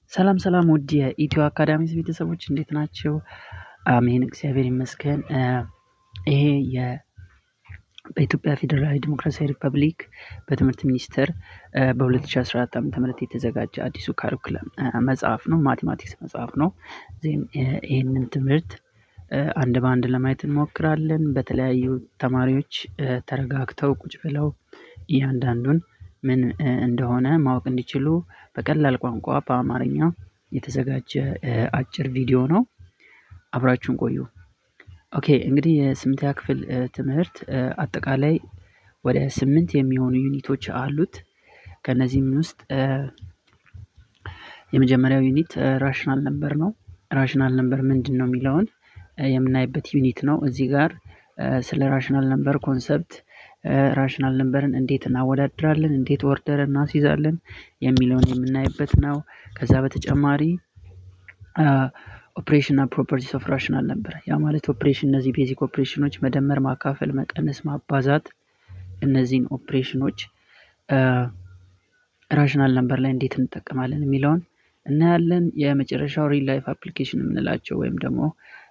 ሰላም ሰላም ውድ የኢትዮ አካዳሚስ ቤተሰቦች እንዴት ናቸው? አሜን እግዚአብሔር ይመስገን። ይሄ የ በኢትዮጵያ ፌዴራላዊ ዲሞክራሲያዊ ሪፐብሊክ በትምህርት ሚኒስቴር በ2014 ዓ ም የተዘጋጀ አዲሱ ካሪኩለም መጽሐፍ ነው። ማቴማቲክስ መጽሐፍ ነው። ዜን ይህንን ትምህርት አንድ በአንድ ለማየት እንሞክራለን። በተለያዩ ተማሪዎች ተረጋግተው ቁጭ ብለው እያንዳንዱን ምን እንደሆነ ማወቅ እንዲችሉ በቀላል ቋንቋ በአማርኛ የተዘጋጀ አጭር ቪዲዮ ነው። አብራችሁን ቆዩ። ኦኬ እንግዲህ የስምንተኛ ክፍል ትምህርት አጠቃላይ ወደ ስምንት የሚሆኑ ዩኒቶች አሉት። ከእነዚህም ውስጥ የመጀመሪያው ዩኒት ራሽናል ነምበር ነው። ራሽናል ነምበር ምንድን ነው የሚለውን የምናይበት ዩኒት ነው። እዚህ ጋር ስለ ራሽናል ነምበር ኮንሰፕት ራሽናል ነምበርን እንዴት እናወዳድራለን፣ እንዴት ኦርደር እናስይዛለን የሚለውን የምናይበት ነው። ከዛ በተጨማሪ ኦፕሬሽን እና ፕሮፐርቲስ ኦፍ ራሽናል ነበር። ያ ማለት ኦፕሬሽን እነዚህ ቤዚክ ኦፕሬሽኖች መደመር፣ ማካፈል፣ መቀነስ፣ ማባዛት እነዚህን ኦፕሬሽኖች ራሽናል ነምበር ላይ እንዴት እንጠቀማለን የሚለውን እናያለን። የመጨረሻው ሪል ላይፍ አፕሊኬሽን የምንላቸው ወይም ደግሞ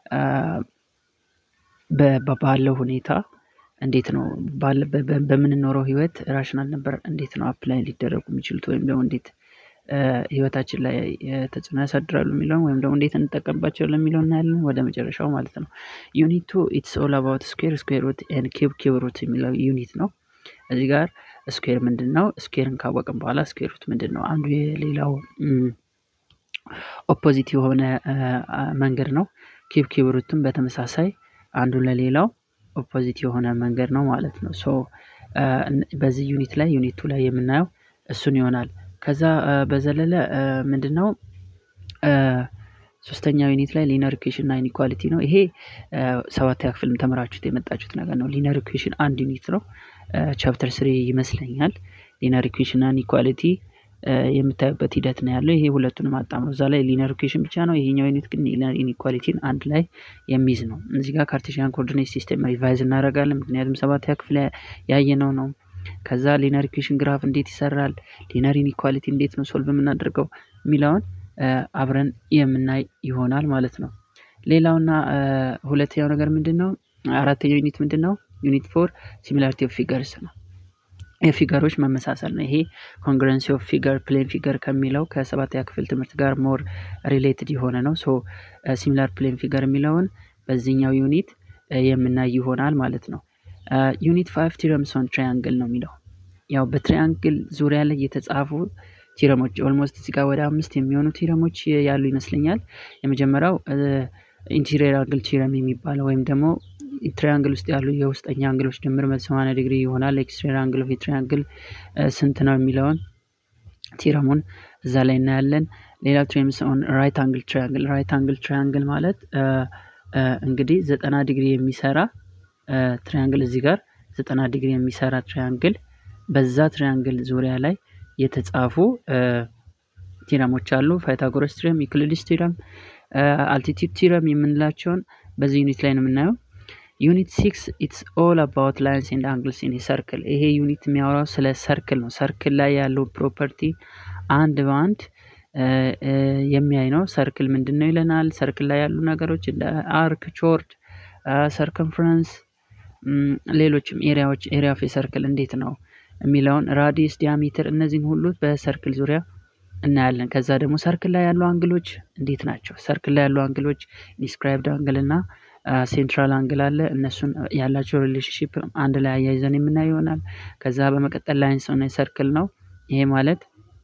ባለው ሁኔታ እንዴት ነው በምንኖረው ህይወት ራሽናል ነበር እንዴት ነው አፕላይ ሊደረጉ የሚችሉት ወይም ደግሞ እንዴት ህይወታችን ላይ ተጽዕኖ ያሳድራሉ የሚለውን ወይም ደግሞ እንዴት እንጠቀምባቸው ለሚለው እናያለን። ወደ መጨረሻው ማለት ነው። ዩኒት ቱ ኢትስ ኦል አባውት ስኩዌር ስኩዌር ሩት ኤንድ ኪዩብ ኪዩብ ሩት የሚለው ዩኒት ነው። እዚህ ጋር ስኩዌር ምንድን ነው? ስኩዌርን ካወቅን በኋላ ስኩዌር ሩት ምንድን ነው? አንዱ የሌላው ኦፖዚት የሆነ መንገድ ነው። ኪዩብ ኪዩብ ሩትም በተመሳሳይ አንዱ ለሌላው ኦፖዚት የሆነ መንገድ ነው ማለት ነው። ሶ በዚህ ዩኒት ላይ ዩኒት ቱ ላይ የምናየው እሱን ይሆናል። ከዛ በዘለለ ምንድን ነው ሶስተኛው ዩኒት ላይ ሊነር ኢኩዌሽን እና ኢኒኳሊቲ ነው። ይሄ ሰባተኛ ክፍልም ተምራችሁት የመጣችሁት ነገር ነው። ሊነር ኢኩዌሽን አንድ ዩኒት ነው። ቻፕተር ስሪ ይመስለኛል። ሊነር ኢኩዌሽን እና ኢኒኳሊቲ የምታዩበት ሂደት ነው ያለው። ይሄ ሁለቱንም አጣምሮ እዛ ላይ ሊነር ኢኩዌሽን ብቻ ነው። ይሄኛው ዩኒት ግን ሊነር ኢኒኳሊቲን አንድ ላይ የሚይዝ ነው። እዚህ ጋር ካርቴሽያን ኮኦርዲኔት ሲስተም ሪቫይዝ እናደርጋለን። ምክንያቱም ሰባተኛ ክፍል ያየነው ነው። ከዛ ሊነር ኢኩዌሽን ግራፍ እንዴት ይሰራል፣ ሊነር ኢኒኳሊቲ እንዴት ነው ሶልቭ የምናደርገው የሚለውን አብረን የምናይ ይሆናል ማለት ነው። ሌላውና ሁለተኛው ነገር ምንድን ነው? አራተኛው ዩኒት ምንድን ነው? ዩኒት ፎር ሲሚላሪቲ ኦፍ ፊገርስ ነው። የፊገሮች መመሳሰል ነው። ይሄ ኮንግረንሲ ኦፍ ፊገር ፕሌን ፊገር ከሚለው ከሰባተኛ ክፍል ትምህርት ጋር ሞር ሪሌትድ የሆነ ነው። ሶ ሲሚላር ፕሌን ፊገር የሚለውን በዚህኛው ዩኒት የምናይ ይሆናል ማለት ነው። ዩኒት ፋይቭ ቲረምስ ኦን ትሪያንግል ነው የሚለው ያው በትሪያንግል ዙሪያ ላይ የተጻፉ ቲረሞች ኦልሞስት እዚህ ጋር ወደ አምስት የሚሆኑ ቲረሞች ያሉ ይመስለኛል። የመጀመሪያው ኢንቴሪየር አንግል ቲረም የሚባለው ወይም ደግሞ ትሪያንግል ውስጥ ያሉ የውስጠኛ አንግሎች ድምር መቶ ሰማንያ ዲግሪ ይሆናል። ኤክስትሪየር አንግል ኦፍ ትሪያንግል ስንት ነው የሚለውን ቲረሙን እዛ ላይ እናያለን። ሌላው ትሪምስ ኦን ራይት አንግል ትሪያንግል ራይት አንግል ትሪያንግል ማለት እንግዲህ ዘጠና ዲግሪ የሚሰራ ትሪያንግል እዚህ ጋር ዘጠና ዲግሪ የሚሰራ ትሪያንግል በዛ ትሪያንግል ዙሪያ ላይ የተጻፉ ቲረሞች አሉ። ፓይታጎረስ ቲረም፣ ዩክሊድስ ቲረም፣ አልቲቲዩድ ቲረም የምንላቸውን በዚህ ዩኒት ላይ ነው የምናየው። ዩኒት ሲክስ ኢትስ ኦል አባውት ላይንስ ኤንድ አንግልስ ኢን ሰርክል። ይሄ ዩኒት የሚያወራው ስለ ሰርክል ነው። ሰርክል ላይ ያለው ፕሮፐርቲ አንድ በአንድ የሚያይ ነው። ሰርክል ምንድን ነው ይለናል። ሰርክል ላይ ያሉ ነገሮች እንደ አርክ፣ ቾርድ፣ ሰርከምፍረንስ ሌሎችም ኤሪያዎች ኤሪያ ኦፍ ሰርክል እንዴት ነው የሚለውን ራዲየስ፣ ዲያሜትር እነዚህን ሁሉ በሰርክል ዙሪያ እናያለን። ከዛ ደግሞ ሰርክል ላይ ያሉ አንግሎች እንዴት ናቸው? ሰርክል ላይ ያሉ አንግሎች ኢንስክራይብድ አንግል እና ሴንትራል አንግል አለ። እነሱን ያላቸው ሪሌሽንሽፕ አንድ ላይ አያይዘን የምናየው ይሆናል። ከዛ በመቀጠል ላይንስ ኦን ሰርክል ነው። ይሄ ማለት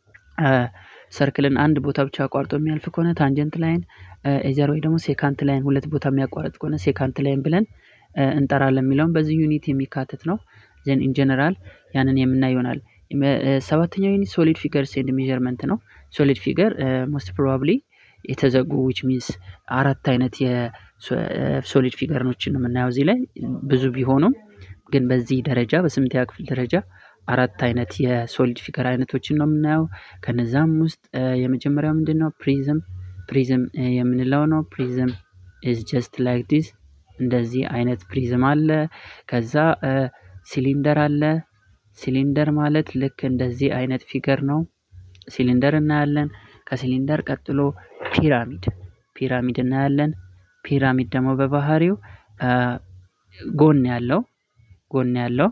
ሰርክልን አንድ ቦታ ብቻ አቋርጦ የሚያልፍ ከሆነ ታንጀንት ላይን ኤዘር ወይ ደግሞ ሴካንት ላይን ሁለት ቦታ የሚያቋርጥ ከሆነ ሴካንት ላይን ብለን እንጠራለን የሚለውን በዚህ ዩኒት የሚካተት ነው። ዘን ኢን ጀነራል ያንን የምናይ ይሆናል። ሰባተኛው ዩኒት ሶሊድ ፊገርስ ኤንድ ሜዠርመንት ነው። ሶሊድ ፊገር ሞስት ፕሮባብሊ የተዘጉ ዊች ሚንስ አራት አይነት የሶሊድ ፊገርኖችን ነው የምናየው እዚህ ላይ ብዙ ቢሆኑም ግን በዚህ ደረጃ በስምንተኛ ክፍል ደረጃ አራት አይነት የሶሊድ ፊገር አይነቶችን ነው የምናየው። ከነዛም ውስጥ የመጀመሪያው ምንድን ነው? ፕሪዝም ፕሪዝም የምንለው ነው። ፕሪዝም ኢዝ ጀስት ላይክ ዲስ እንደዚህ አይነት ፕሪዝም አለ። ከዛ ሲሊንደር አለ። ሲሊንደር ማለት ልክ እንደዚህ አይነት ፊገር ነው። ሲሊንደር እናያለን። ከሲሊንደር ቀጥሎ ፒራሚድ ፒራሚድ እናያለን። ፒራሚድ ደግሞ በባህሪው ጎን ያለው ጎን ያለው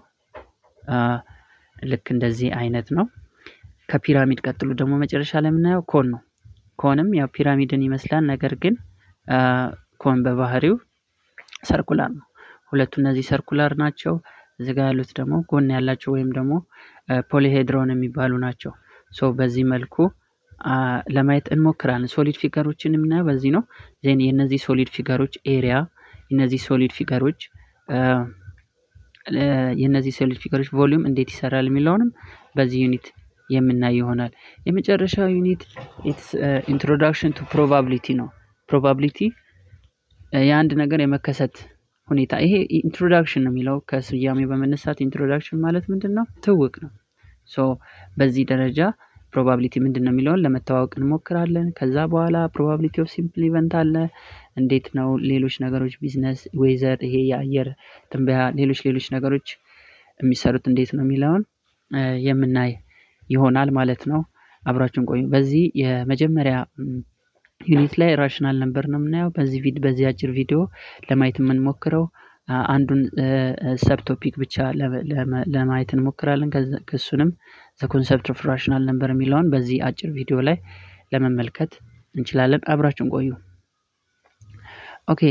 ልክ እንደዚህ አይነት ነው። ከፒራሚድ ቀጥሎ ደግሞ መጨረሻ ላይ የምናየው ኮን ነው። ኮንም ያው ፒራሚድን ይመስላል፣ ነገር ግን ኮን በባህሪው ሰርኩላር ነው። ሁለቱ እነዚህ ሰርኩላር ናቸው። እዚህ ጋር ያሉት ደግሞ ጎን ያላቸው ወይም ደግሞ ፖሊሄድሮን የሚባሉ ናቸው። ሶ በዚህ መልኩ ለማየት እንሞክራለን። ሶሊድ ፊገሮችን የምናየው በዚህ ነው። ዜን የእነዚህ ሶሊድ ፊገሮች ኤሪያ የእነዚህ ሶሊድ ፊገሮች የእነዚህ ሶሊድ ፊገሮች ቮሊዩም እንዴት ይሰራል የሚለውንም በዚህ ዩኒት የምናይ ይሆናል። የመጨረሻው ዩኒት ኢንትሮዳክሽን ቱ ፕሮባቢሊቲ ነው። ፕሮባቢሊቲ የአንድ ነገር የመከሰት ሁኔታ ይሄ ኢንትሮዳክሽን ነው የሚለው ከስያሜ በመነሳት ኢንትሮዳክሽን ማለት ምንድን ነው? ትውቅ ነው። ሶ በዚህ ደረጃ ፕሮባቢሊቲ ምንድን ነው የሚለውን ለመተዋወቅ እንሞክራለን። ከዛ በኋላ ፕሮባቢሊቲ ኦፍ ሲምፕል ኢቨንት አለ። እንዴት ነው ሌሎች ነገሮች ቢዝነስ፣ ዌዘር፣ ይሄ የአየር ትንበያ፣ ሌሎች ሌሎች ነገሮች የሚሰሩት እንዴት ነው የሚለውን የምናይ ይሆናል ማለት ነው። አብራችሁን ቆዩ። በዚህ የመጀመሪያ ዩኒት ላይ ራሽናል ነበር ነው የምናየው። በዚህ ቪድ በዚህ አጭር ቪዲዮ ለማየት የምንሞክረው አንዱን ሰብ ቶፒክ ብቻ ለማየት እንሞክራለን። ከሱንም ዘ ኮንሰፕት ኦፍ ራሽናል ነበር የሚለውን በዚህ አጭር ቪዲዮ ላይ ለመመልከት እንችላለን። አብራችሁን ቆዩ። ኦኬ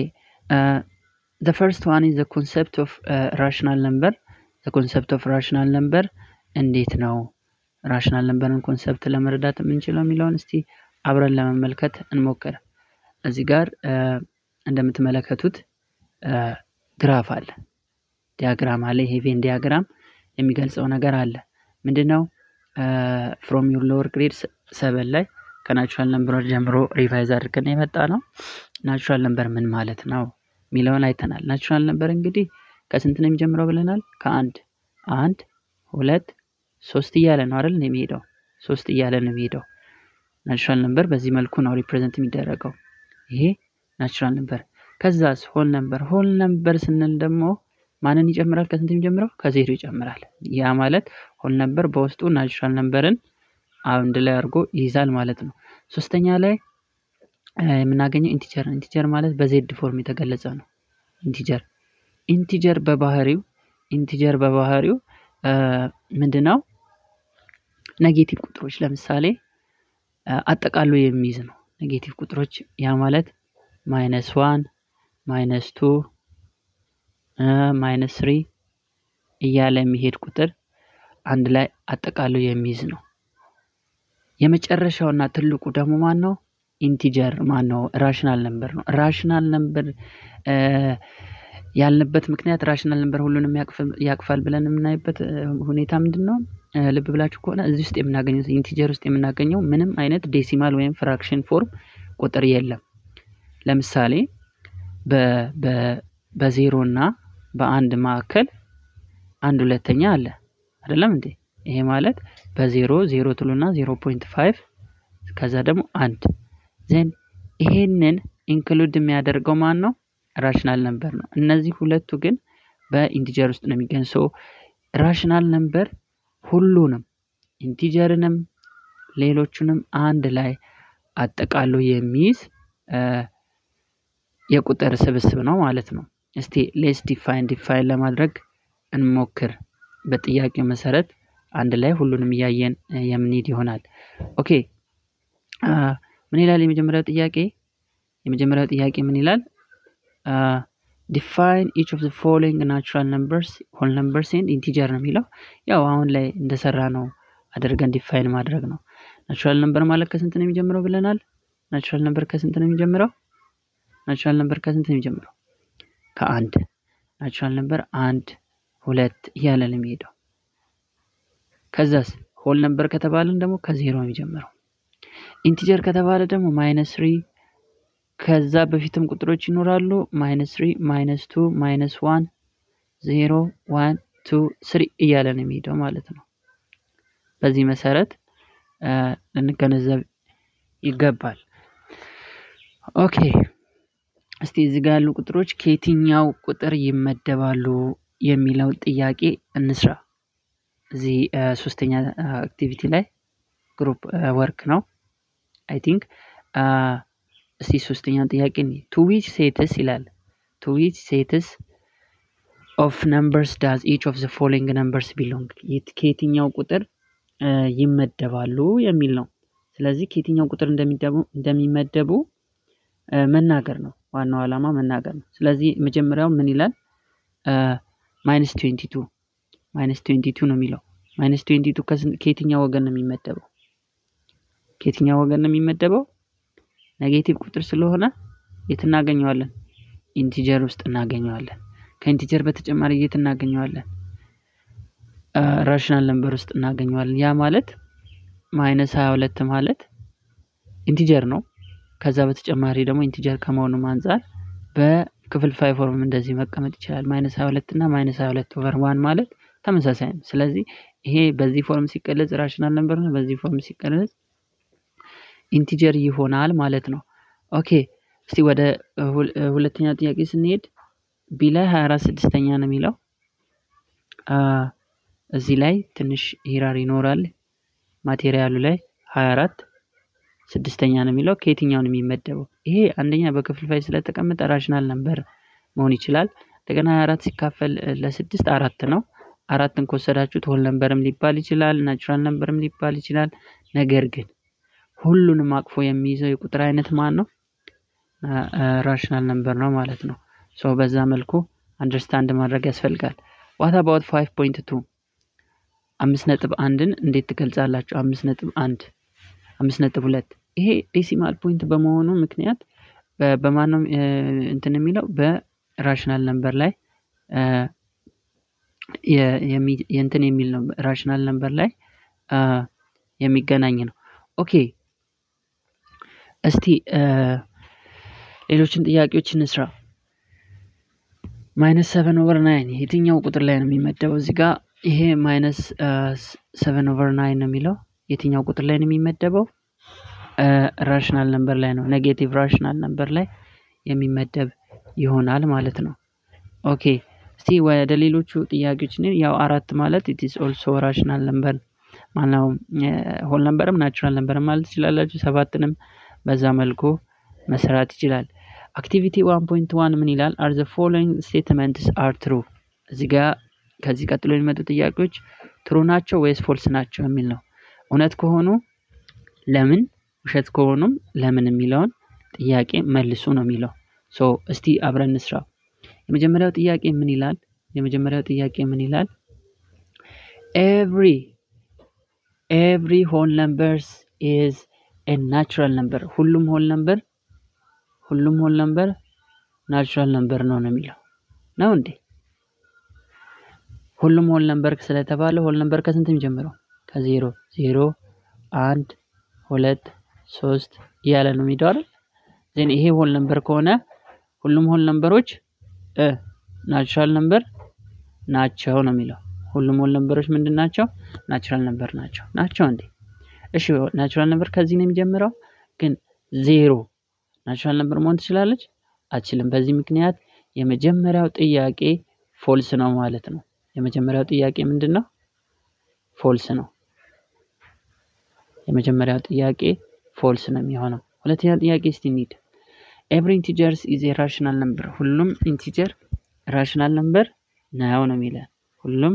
ዘ ፈርስት ዋን ኢዝ ዘ ኮንሰፕት ኦፍ ራሽናል ነምበር። ዘ ኮንሰፕት ኦፍ ራሽናል ነምበር እንዴት ነው ራሽናል ነምበርን ኮንሰፕት ለመረዳት የምንችለው የሚለውን እስቲ አብረን ለመመልከት እንሞክር። እዚህ ጋር እንደምትመለከቱት ግራፍ አለ፣ ዲያግራም አለ። ይሄ ቬን ዲያግራም የሚገልጸው ነገር አለ። ምንድን ነው? ፍሮም ዩር ሎወር ግሬድ ሰበን ላይ ከናቹራል ነምበሮች ጀምሮ ሪቫይዝ አድርገን የመጣ ነው። ናቹራል ነምበር ምን ማለት ነው የሚለውን አይተናል። ናቹራል ነምበር እንግዲህ ከስንት ነው የሚጀምረው ብለናል? ከአንድ አንድ ሁለት ሶስት እያለ ነው አይደል የሚሄደው? ሶስት እያለ ነው የሚሄደው። ናቹራል ነምበር በዚህ መልኩ ነው ሪፕሬዘንት የሚደረገው። ይሄ ናቹራል ነምበር። ከዛስ ሆል ነምበር። ሆል ነምበር ስንል ደግሞ ማንን ይጨምራል? ከስንት የሚጀምረው? ከዜሮ ይጨምራል። ያ ማለት ሆል ነምበር በውስጡ ናቹራል ነምበርን አንድ ላይ አድርጎ ይይዛል ማለት ነው። ሶስተኛ ላይ የምናገኘው ኢንቲጀር። ኢንቲጀር ማለት በዜድ ፎርም የተገለጸ ነው። ኢንቲጀር ኢንቲጀር በባህሪው ኢንቲጀር በባህሪው ምንድን ነው? ኔጌቲቭ ቁጥሮች ለምሳሌ አጠቃሎ የሚይዝ ነው። ኔጌቲቭ ቁጥሮች ያ ማለት ማይነስ ዋን ማይነስ ቱ ማይነስ ስሪ እያለ የሚሄድ ቁጥር አንድ ላይ አጠቃሎ የሚይዝ ነው። የመጨረሻውና ትልቁ ደግሞ ማን ነው? ኢንቲጀር ማን ነው? ራሽናል ነምበር ነው። ራሽናል ነምበር ያልንበት ምክንያት ራሽናል ነምበር ሁሉንም ያቅፋል ብለን የምናይበት ሁኔታ ምንድን ነው? ልብ ብላችሁ ከሆነ እዚህ ውስጥ የምናገኘው ኢንቲጀር ውስጥ የምናገኘው ምንም አይነት ዴሲማል ወይም ፍራክሽን ፎርም ቁጥር የለም። ለምሳሌ በዜሮ እና በአንድ መካከል አንድ ሁለተኛ አለ አይደለም እንዴ? ይሄ ማለት በዜሮ ዜሮ ትሉና ዜሮ ፖይንት ፋይቭ ከዛ ደግሞ አንድ ዜን ይሄንን ኢንክሉድ የሚያደርገው ማን ነው? ራሽናል ነምበር ነው። እነዚህ ሁለቱ ግን በኢንቲጀር ውስጥ ነው የሚገኝ። ሶ ራሽናል ነምበር ሁሉንም ኢንቲጀርንም ሌሎቹንም አንድ ላይ አጠቃሎ የሚይዝ የቁጥር ስብስብ ነው ማለት ነው። እስቲ ሌስ ዲፋይን ዲፋይን ለማድረግ እንሞክር። በጥያቄው መሰረት አንድ ላይ ሁሉንም እያየን የምንሄድ ይሆናል። ኦኬ ምን ይላል የመጀመሪያው ጥያቄ? የመጀመሪያው ጥያቄ ምን ይላል? ዲፋይን ኢች ኦፍ ዘ ፎሎዊንግ ናቹራል ነምበርስ ሆል ነምበርስ ኤንድ ኢንቲጀር ነው የሚለው። ያው አሁን ላይ እንደሰራ ነው አድርገን ዲፋይን ማድረግ ነው። ናቹራል ነምበር ማለት ከስንት ነው የሚጀምረው ብለናል? ናቹራል ነምበር ከስንት ነው የሚጀምረው? ናቹራል ነምበር ከስንት ነው የሚጀምረው? ከአንድ። ናቹራል ነምበር አንድ፣ ሁለት እያለ ነው የሚሄደው። ከዛስ ሆል ነምበር ከተባለን ደግሞ ከዜሮ ነው የሚጀምረው። ኢንቲጀር ከተባለ ደግሞ ማይነስ ትሪ ከዛ በፊትም ቁጥሮች ይኖራሉ። ማይነስ ትሪ፣ ማይነስ ቱ፣ ማይነስ ዋን፣ ዜሮ፣ ዋን፣ ቱ፣ ስሪ እያለ ነው የሚሄደው ማለት ነው። በዚህ መሰረት ልንገነዘብ ይገባል። ኦኬ እስቲ እዚህ ጋር ያሉ ቁጥሮች ከየትኛው ቁጥር ይመደባሉ የሚለው ጥያቄ እንስራ። እዚህ ሶስተኛ አክቲቪቲ ላይ ግሩፕ ወርክ ነው አይ ቲንክ እስቲ ሶስተኛውን ጥያቄ ቱ ዊች ሴትስ ይላል ቱ ዊች ሴትስ ኦፍ ነምበርስ ዳዝ ኢች ኦፍ ዘ ፎሎዊንግ ነምበርስ ቢሎንግ ከየትኛው ቁጥር ይመደባሉ የሚል ነው። ስለዚህ ከየትኛው ቁጥር እንደሚመደቡ መናገር ነው። ዋናው ዓላማ መናገር ነው። ስለዚህ መጀመሪያው ምን ይላል? ማይነስ ትዌንቲ ቱ ማይነስ ትዌንቲ ቱ ነው የሚለው። ማይነስ ትዌንቲ ቱ ከየትኛው ወገን ነው የሚመደበው? ከየትኛው ወገን ነው የሚመደበው? ኔጌቲቭ ቁጥር ስለሆነ የት እናገኘዋለን? ኢንቲጀር ውስጥ እናገኘዋለን። ከኢንቲጀር በተጨማሪ የት እናገኘዋለን? ራሽናል ነምበር ውስጥ እናገኘዋለን። ያ ማለት ማይነስ ሀያ ሁለት ማለት ኢንቲጀር ነው። ከዛ በተጨማሪ ደግሞ ኢንቲጀር ከመሆኑም አንጻር በክፍልፋይ ፎርም እንደዚህ መቀመጥ ይችላል። ማይነስ ሀያ ሁለት እና ማይነስ ሀያ ሁለት ኦቨር ዋን ማለት ተመሳሳይ ነው። ስለዚህ ይሄ በዚህ ፎርም ሲቀለጽ ራሽናል ነምበር ነው፣ በዚህ ፎርም ሲቀለጽ ኢንቲጀር ይሆናል ማለት ነው። ኦኬ እስቲ ወደ ሁለተኛው ጥያቄ ስንሄድ ቢ ላይ ሀያ አራት ስድስተኛ ነው የሚለው እዚህ ላይ ትንሽ ሂራር ይኖራል። ማቴሪያሉ ላይ ሀያ አራት ስድስተኛ ነው የሚለው ከየትኛው ነው የሚመደበው? ይሄ አንደኛ በክፍልፋይ ስለተቀመጠ ራሽናል ነምበር መሆን ይችላል። እንደገና ሀያ አራት ሲካፈል ለስድስት አራት ነው። አራትን ከወሰዳችሁት ሆል ነምበርም ሊባል ይችላል፣ ናቹራል ነምበርም ሊባል ይችላል። ነገር ግን ሁሉንም አቅፎ የሚይዘው የቁጥር አይነት ማን ነው? ራሽናል ነምበር ነው ማለት ነው። ሶ በዛ መልኩ አንደርስታንድ ማድረግ ያስፈልጋል። ዋት አባውት ፋይቭ ፖይንት ቱ አምስት ነጥብ አንድን እንዴት ትገልጻላችሁ? አምስት ነጥብ አንድ አምስት ነጥብ ሁለት ይሄ ዴሲማል ፖይንት በመሆኑ ምክንያት በማነው እንትን የሚለው በራሽናል ነምበር ላይ የእንትን የሚል ነው። ራሽናል ነምበር ላይ የሚገናኝ ነው። ኦኬ እስቲ ሌሎችን ጥያቄዎች እንስራ። ማይነስ ሰቨን ኦቨር ናይን የትኛው ቁጥር ላይ ነው የሚመደበው? እዚህ ጋር ይሄ ማይነስ ሰቨን ኦቨር ናይን ነው የሚለው የትኛው ቁጥር ላይ ነው የሚመደበው? ራሽናል ነምበር ላይ ነው። ኔጌቲቭ ራሽናል ነምበር ላይ የሚመደብ ይሆናል ማለት ነው። ኦኬ እስቲ ወደ ሌሎቹ ጥያቄዎች ያው አራት ማለት ኢት ኢዝ ኦልሶ ራሽናል ነምበር ማነው ሆል ነምበርም ናቹራል ነምበርም ማለት ትችላላችሁ። ሰባትንም በዛ መልኩ መሰራት ይችላል። አክቲቪቲ ዋን ፖይንት ዋን ምን ይላል? አር ዘ ፎሎዊንግ ስቴትመንትስ አር ትሩ። እዚህ ጋር ከዚህ ቀጥሎ የሚመጡ ጥያቄዎች ትሩ ናቸው ወይስ ፎልስ ናቸው የሚል ነው። እውነት ከሆኑ ለምን፣ ውሸት ከሆኑም ለምን የሚለውን ጥያቄ መልሱ ነው የሚለው። ሶ እስቲ አብረን እንስራ። የመጀመሪያው ጥያቄ ምን ይላል? የመጀመሪያው ጥያቄ ምን ይላል? ኤቭሪ ኤቭሪ ሆል ነምበርስ ኢዝ ኤ ናቹራል ነምበር። ሁሉም ሆል ነምበር ሁሉም ሆል ነምበር ናቹራል ነምበር ነው ነው የሚለው ነው እንዴ? ሁሉም ሆል ነምበር ስለተባለ ሆል ነምበር ከስንት የሚጀምረው? ከዜሮ ዜሮ፣ አንድ፣ ሁለት፣ ሶስት እያለ ነው የሚሄደው አይደል? ዜን ይሄ ሆል ነምበር ከሆነ ሁሉም ሆል ነምበሮች ናቹራል ነምበር ናቸው ነው የሚለው። ሁሉም ሆል ነምበሮች ምንድን ናቸው? ናቹራል ነምበር ናቸው ናቸው እንዴ? እሺ ናቹራል ነምበር ከዚህ ነው የሚጀምረው። ግን ዜሮ ናቹራል ነምበር መሆን ትችላለች? አትችልም። በዚህ ምክንያት የመጀመሪያው ጥያቄ ፎልስ ነው ማለት ነው። የመጀመሪያው ጥያቄ ምንድን ነው? ፎልስ ነው። የመጀመሪያው ጥያቄ ፎልስ ነው የሚሆነው። ሁለተኛ ጥያቄ እስቲ እንሂድ። ኤቭሪ ኢንቲጀርስ ኢዝ ኤ ራሽናል ነምበር። ሁሉም ኢንቲጀር ራሽናል ነምበር ነው ነው የሚለን። ሁሉም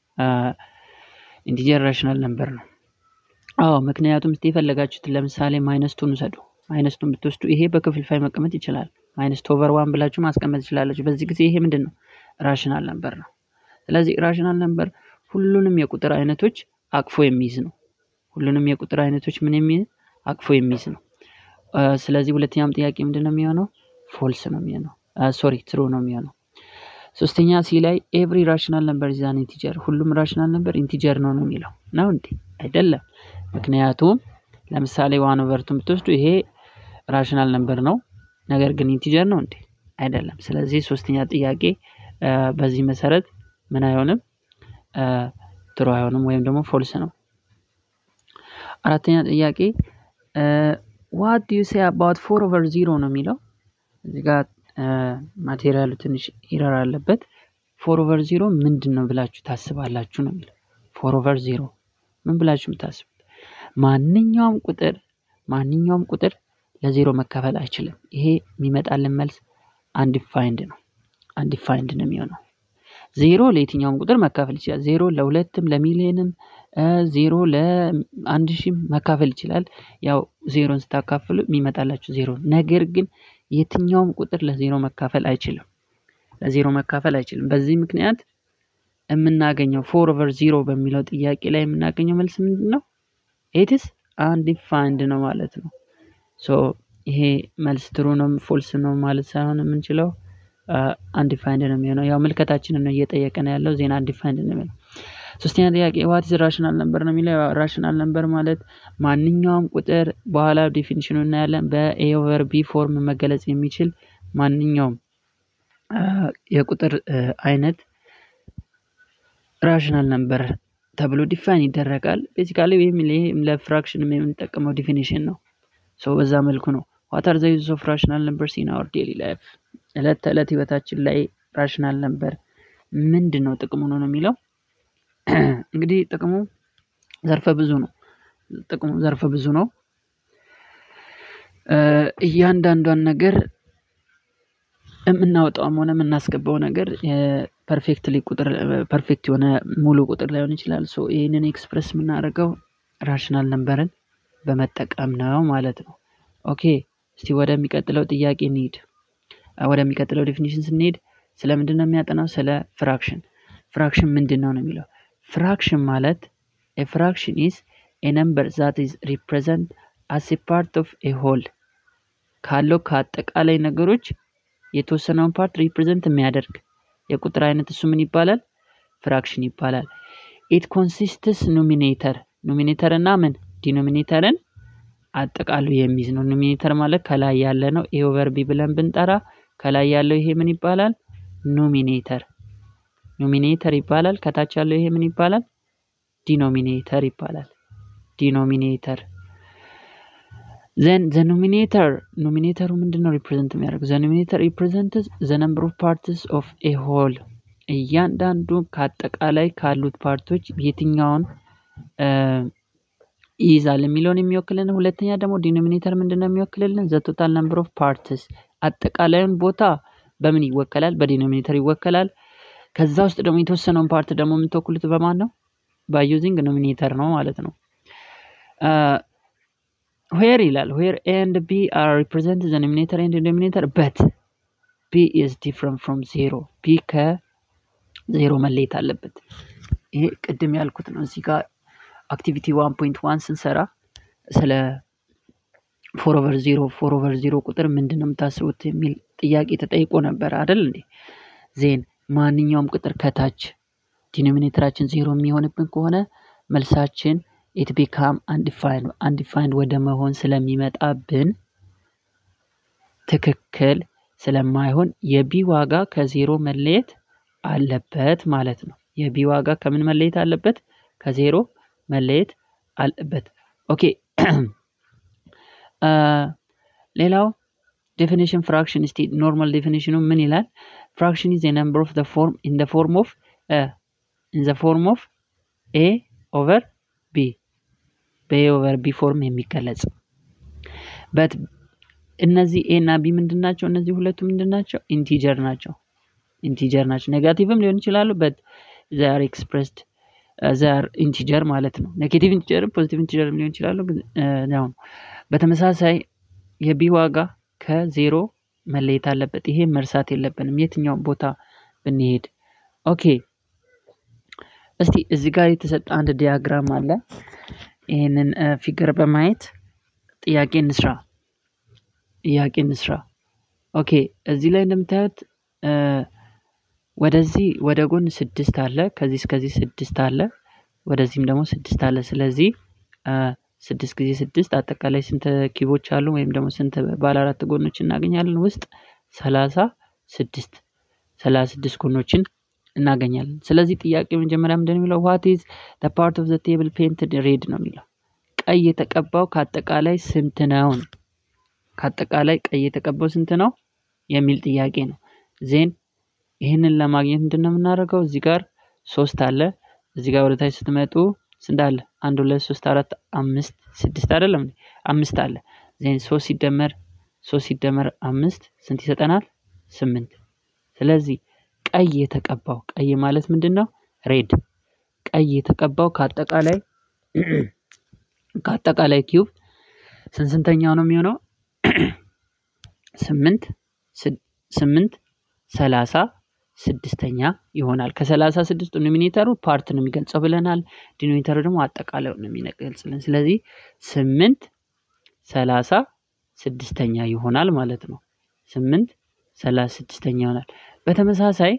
ኢንቲጀር ራሽናል ነምበር ነው። አዎ ምክንያቱም እስቲ የፈለጋችሁትን ለምሳሌ ማይነስቱን ውሰዱ። ማይነስቱን ብትወስዱ ይሄ በክፍልፋይ መቀመጥ ይችላል። ማይነስ ኦቨር ዋን ብላችሁ ማስቀመጥ ትችላላችሁ። በዚህ ጊዜ ይሄ ምንድን ነው? ራሽናል ነምበር ነው። ስለዚህ ራሽናል ነምበር ሁሉንም የቁጥር አይነቶች አቅፎ የሚይዝ ነው። ሁሉንም የቁጥር አይነቶች ምን የሚይዝ አቅፎ የሚይዝ ነው። ስለዚህ ሁለተኛም ጥያቄ ምንድን ነው የሚሆነው? ፎልስ ነው የሚሆነው። ሶሪ ትሩ ነው የሚሆነው። ሶስተኛ ሲ ላይ ኤቭሪ ራሽናል ነምበር ዛን ኢንቲጀር፣ ሁሉም ራሽናል ነምበር ኢንቲጀር ነው ነው የሚለው ነው እንዴ? አይደለም። ምክንያቱም ለምሳሌ ዋን ኦቨርቱን ብትወስዱ ይሄ ራሽናል ነምበር ነው፣ ነገር ግን ኢንቲጀር ነው እንዴ? አይደለም። ስለዚህ ሶስተኛ ጥያቄ በዚህ መሰረት ምን አይሆንም? ትሩ አይሆንም ወይም ደግሞ ፎልስ ነው። አራተኛ ጥያቄ ዋት ዱ ዩ ሴ አባውት ፎር ኦቨር ዚሮ ነው የሚለው እዚህ ጋር ማቴሪያሉ ትንሽ ኢረር አለበት። ፎር ኦቨር ዚሮ ምንድን ነው ብላችሁ ታስባላችሁ ነው የሚለው። ፎር ኦቨር ዚሮ ምን ብላችሁ የምታስቡት? ማንኛውም ቁጥር ማንኛውም ቁጥር ለዜሮ መካፈል አይችልም። ይሄ የሚመጣልን መልስ አንዲፋይንድ ነው። አንዲፋይንድ ነው የሚሆነው። ዜሮ ለየትኛውም ቁጥር መካፈል ይችላል። ዜሮ ለሁለትም ለሚሊዮንም ዜሮ ለአንድ ሺህም መካፈል ይችላል። ያው ዜሮን ስታካፍሉ የሚመጣላችሁ ዜሮ። ነገር ግን የትኛውም ቁጥር ለዜሮ መካፈል አይችልም። ለዜሮ መካፈል አይችልም። በዚህ ምክንያት የምናገኘው ፎር ኦቨር ዜሮ በሚለው ጥያቄ ላይ የምናገኘው መልስ ምንድን ነው? ኤትስ አንዲፋይንድ ነው ማለት ነው። ሶ ይሄ መልስ ትሩ ነው ፎልስ ነው ማለት ሳይሆን የምንችለው አንዲፋይንድ ነው የሚሆነው። ያው ምልከታችንን ነው እየጠየቀን ያለው ዜና አንዲፋይንድ ነው የሚሆነው። ሶስተኛ ጥያቄ ዋት ኢዝ ራሽናል ነምበር ነው የሚለው። ራሽናል ነምበር ማለት ማንኛውም ቁጥር በኋላ ዴፊኒሽኑ እናያለን። በኤ ኦቨር ቢ ፎርም መገለጽ የሚችል ማንኛውም የቁጥር አይነት ራሽናል ነምበር ተብሎ ዲፋይን ይደረጋል። ቤዚካሊ ወይም ለፍራክሽን የምንጠቀመው ዲፊኒሽን ነው። ሶ በዛ መልኩ ነው። ዋት አር ዘ ዩዝ ኦፍ ራሽናል ነምበርስ ኢን አወር ዴይሊ ላይፍ እለት ተዕለት ህይወታችን ላይ ራሽናል ነምበር ምንድን ነው ጥቅሙ ነው የሚለው እንግዲህ ጥቅሙ ዘርፈ ብዙ ነው። ጥቅሙ ዘርፈ ብዙ ነው። እያንዳንዷን ነገር የምናወጣውም ሆነ የምናስገባው ነገር ፐርፌክትሊ ቁጥር ፐርፌክት የሆነ ሙሉ ቁጥር ላይሆን ይችላል። ሶ ይህንን ኤክስፕረስ የምናደርገው ራሽናል ነምበርን በመጠቀም ነው ማለት ነው። ኦኬ እስቲ ወደሚቀጥለው ጥያቄ እንሂድ። ወደሚቀጥለው ዴፊኒሽን ስንሄድ ስለ ምንድን ነው የሚያጠናው? ስለ ፍራክሽን። ፍራክሽን ምንድን ነው ነው የሚለው ፍራክሽን ማለት ኤ ፍራክሽን ኢዝ ኤ ነምበር ዛት ኢዝ ሪፕሬዘንት አስ ኤ ፓርት ኦፍ ኤ ሆል ካለው ከአጠቃላይ ነገሮች የተወሰነውን ፓርት ሪፕሬዘንት የሚያደርግ የቁጥር አይነት እሱ ምን ይባላል? ፍራክሽን ይባላል። ኢት ኮንሲስትስ ኖሚኔተር ኖሚኔተር እና ምን ዲኖሚኔተርን አጠቃሉ የሚይዝ ነው። ኖሚኔተር ማለት ከላይ ያለ ነው። ኤ ኦቨር ቢ ብለን ብንጠራ ከላይ ያለው ይሄ ምን ይባላል? ኖሚኔተር ኖሚኔተር ይባላል። ከታች ያለው ይሄ ምን ይባላል? ዲኖሚኔተር ይባላል። ዲኖሚኔተር ዘን ዘ ኖሚኔተር ኖሚኔተሩ ምንድን ነው ሪፕሬዘንት የሚያደርገው? ዘ ኖሚኔተር ሪፕሬዘንትስ ዘ ነምበር ኦፍ ፓርትስ ኦፍ ኤ ሆል እያንዳንዱ ከአጠቃላይ ካሉት ፓርቶች የትኛውን ይይዛል የሚለውን የሚወክልን። ሁለተኛ ደግሞ ዲኖሚኔተር ምንድን ነው የሚወክልልን? ዘ ቶታል ነምበር ኦፍ ፓርትስ አጠቃላዩን ቦታ በምን ይወከላል? በዲኖሚኔተር ይወከላል። ከዛ ውስጥ ደግሞ የተወሰነውን ፓርት ደግሞ የምትወክሉት በማን ነው? ባዩዚንግ ኖሚኔተር ነው ማለት ነው። ዌር ይላል ዌር ኤ ኤንድ ቢ አር ሪፕሬዘንት ዘ ኖሚኔተር ኤንድ ዲኖሚኔተር በት ቢ ኢዝ ዲፍረንት ፍሮም ዜሮ ቢ ከዜሮ መለየት አለበት። ይሄ ቅድም ያልኩት ነው። እዚህ ጋር አክቲቪቲ ዋን ፖይንት ዋን ስንሰራ ስለ ፎር ኦቨር ዜሮ ፎር ኦቨር ዜሮ ቁጥር ምንድን ነው የምታስቡት የሚል ጥያቄ ተጠይቆ ነበር አይደል እንዴ? ዜን ማንኛውም ቁጥር ከታች ዲኖሚኔተራችን ዜሮ የሚሆንብን ከሆነ መልሳችን ኢት ቢካም አንዲፋይንድ አንዲፋይንድ ወደ መሆን ስለሚመጣብን ትክክል ስለማይሆን የቢ ዋጋ ከዜሮ መለየት አለበት ማለት ነው። የቢ ዋጋ ከምን መለየት አለበት? ከዜሮ መለየት አለበት። ኦኬ ሌላው ዴፊኒሽን ፍራክሽን እስቲ ኖርማል ዴፊኒሽኑ ምን ይላል? ፍራክሽን ኢዝ ነምበር ኦፍ ፎርም ኢን ዘ ፎርም ኦፍ ኢን ዘ ፎርም ኦፍ ኤ ኦቨር ቢ በኤ ኦቨር ቢ ፎርም የሚገለጽ በት እነዚህ ኤ እና ቢ ምንድን ናቸው? እነዚህ ሁለቱ ምንድን ናቸው? ኢንቲጀር ናቸው። ኢንቲጀር ናቸው። ኔጋቲቭም ሊሆን ይችላሉ በት ዛር ኤክስፕሬስድ ዛር ኢንቲጀር ማለት ነው። ኔጌቲቭ ኢንቲጀርም ፖዚቲቭ ኢንቲጀርም ሊሆን ይችላሉ። ያው በተመሳሳይ የቢ ዋጋ ከዜሮ መለየት አለበት። ይሄ መርሳት የለብንም የትኛውም ቦታ ብንሄድ። ኦኬ እስቲ እዚህ ጋር የተሰጠ አንድ ዲያግራም አለ። ይህንን ፊገር በማየት ጥያቄ እንስራ ጥያቄ እንስራ። ኦኬ እዚህ ላይ እንደምታዩት ወደዚህ ወደ ጎን ስድስት አለ፣ ከዚህ እስከዚህ ስድስት አለ፣ ወደዚህም ደግሞ ስድስት አለ። ስለዚህ ስድስት ጊዜ ስድስት አጠቃላይ ስንት ኪቦች አሉ? ወይም ደግሞ ስንት ባለ አራት ጎኖች እናገኛለን? ውስጥ ሰላሳ ስድስት ሰላሳ ስድስት ጎኖችን እናገኛለን። ስለዚህ ጥያቄ መጀመሪያ ምንድን ነው የሚለው ዋት ኢዝ ዘ ፓርት ኦፍ ዘ ቴብል ፔንትድ ሬድ ነው የሚለው ቀይ የተቀባው ከአጠቃላይ ስንት ነው? ከአጠቃላይ ቀይ የተቀባው ስንት ነው የሚል ጥያቄ ነው። ዜን ይህንን ለማግኘት ምንድን ነው የምናደርገው? እዚህ ጋር ሶስት አለ። እዚህ ጋር ወደታች ስትመጡ ስንት አለ? አንድ ሁለት ሶስት አራት አምስት ስድስት አይደለም እንዴ? አምስት አለ ዜን ሶስት ሲደመር ሶስት ሲደመር አምስት ስንት ይሰጠናል? ስምንት ስለዚህ ቀይ የተቀባው ቀይ ማለት ምንድን ነው? ሬድ ቀይ የተቀባው ከአጠቃላይ ከአጠቃላይ ኪዩብ ስንት ስንተኛው ነው የሚሆነው? ስምንት ስምንት ሰላሳ ስድስተኛ ይሆናል። ከሰላሳ ስድስቱ ኖሚኔተሩ ፓርት ነው የሚገልጸው ብለናል። ዲኖሚኔተሩ ደግሞ አጠቃላይ ነው የሚገልጽልን። ስለዚህ ስምንት ሰላሳ ስድስተኛ ይሆናል ማለት ነው። ስምንት ሰላሳ ስድስተኛ ይሆናል። በተመሳሳይ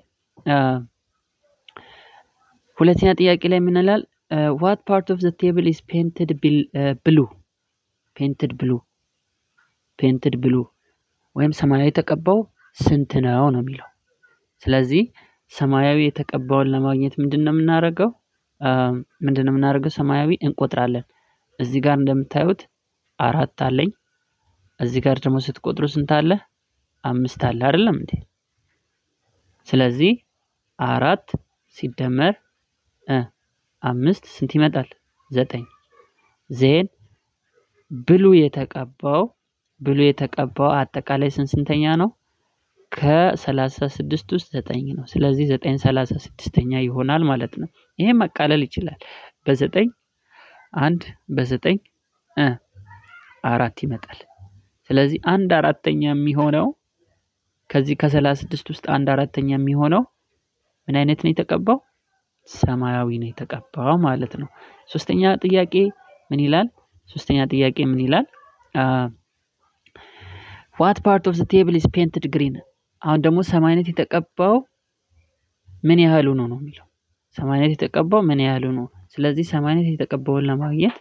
ሁለተኛ ጥያቄ ላይ ምን ይላል? ዋት ፓርት ኦፍ ዘ ቴብል ኢዝ ፔንትድ ብሉ ፔንትድ ብሉ ፔንትድ ብሉ ወይም ሰማያዊ የተቀባው ስንት ነው ነው የሚለው። ስለዚህ ሰማያዊ የተቀባውን ለማግኘት ምንድን ነው የምናደርገው? ምንድን ነው የምናደርገው? ሰማያዊ እንቆጥራለን። እዚህ ጋር እንደምታዩት አራት አለኝ። እዚህ ጋር ደግሞ ስትቆጥሩ ስንት አለ? አምስት አለ አይደለም እንዴ? ስለዚህ አራት ሲደመር አምስት ስንት ይመጣል? ዘጠኝ ዜን ብሉ የተቀባው ብሉ የተቀባው አጠቃላይ ስንት ስንተኛ ነው? ከሰላሳ ስድስት ውስጥ ዘጠኝ ነው። ስለዚህ ዘጠኝ ሰላሳ ስድስተኛ ይሆናል ማለት ነው። ይሄ መቃለል ይችላል። በዘጠኝ አንድ በዘጠኝ አራት ይመጣል። ስለዚህ አንድ አራተኛ የሚሆነው ከዚህ ከሰላሳ ስድስት ውስጥ አንድ አራተኛ የሚሆነው ምን አይነት ነው የተቀባው? ሰማያዊ ነው የተቀባው ማለት ነው። ሶስተኛ ጥያቄ ምን ይላል? ሶስተኛ ጥያቄ ምን ይላል? ዋት ፓርት ኦፍ ዘ ቴብል ኢዝ ፔንትድ ግሪን። አሁን ደግሞ ሰማያዊነት የተቀባው ምን ያህሉ ነው ነው የሚለው ሰማያዊነት የተቀባው ምን ያህሉ ነው። ስለዚህ ሰማያዊነት የተቀባውን ለማግኘት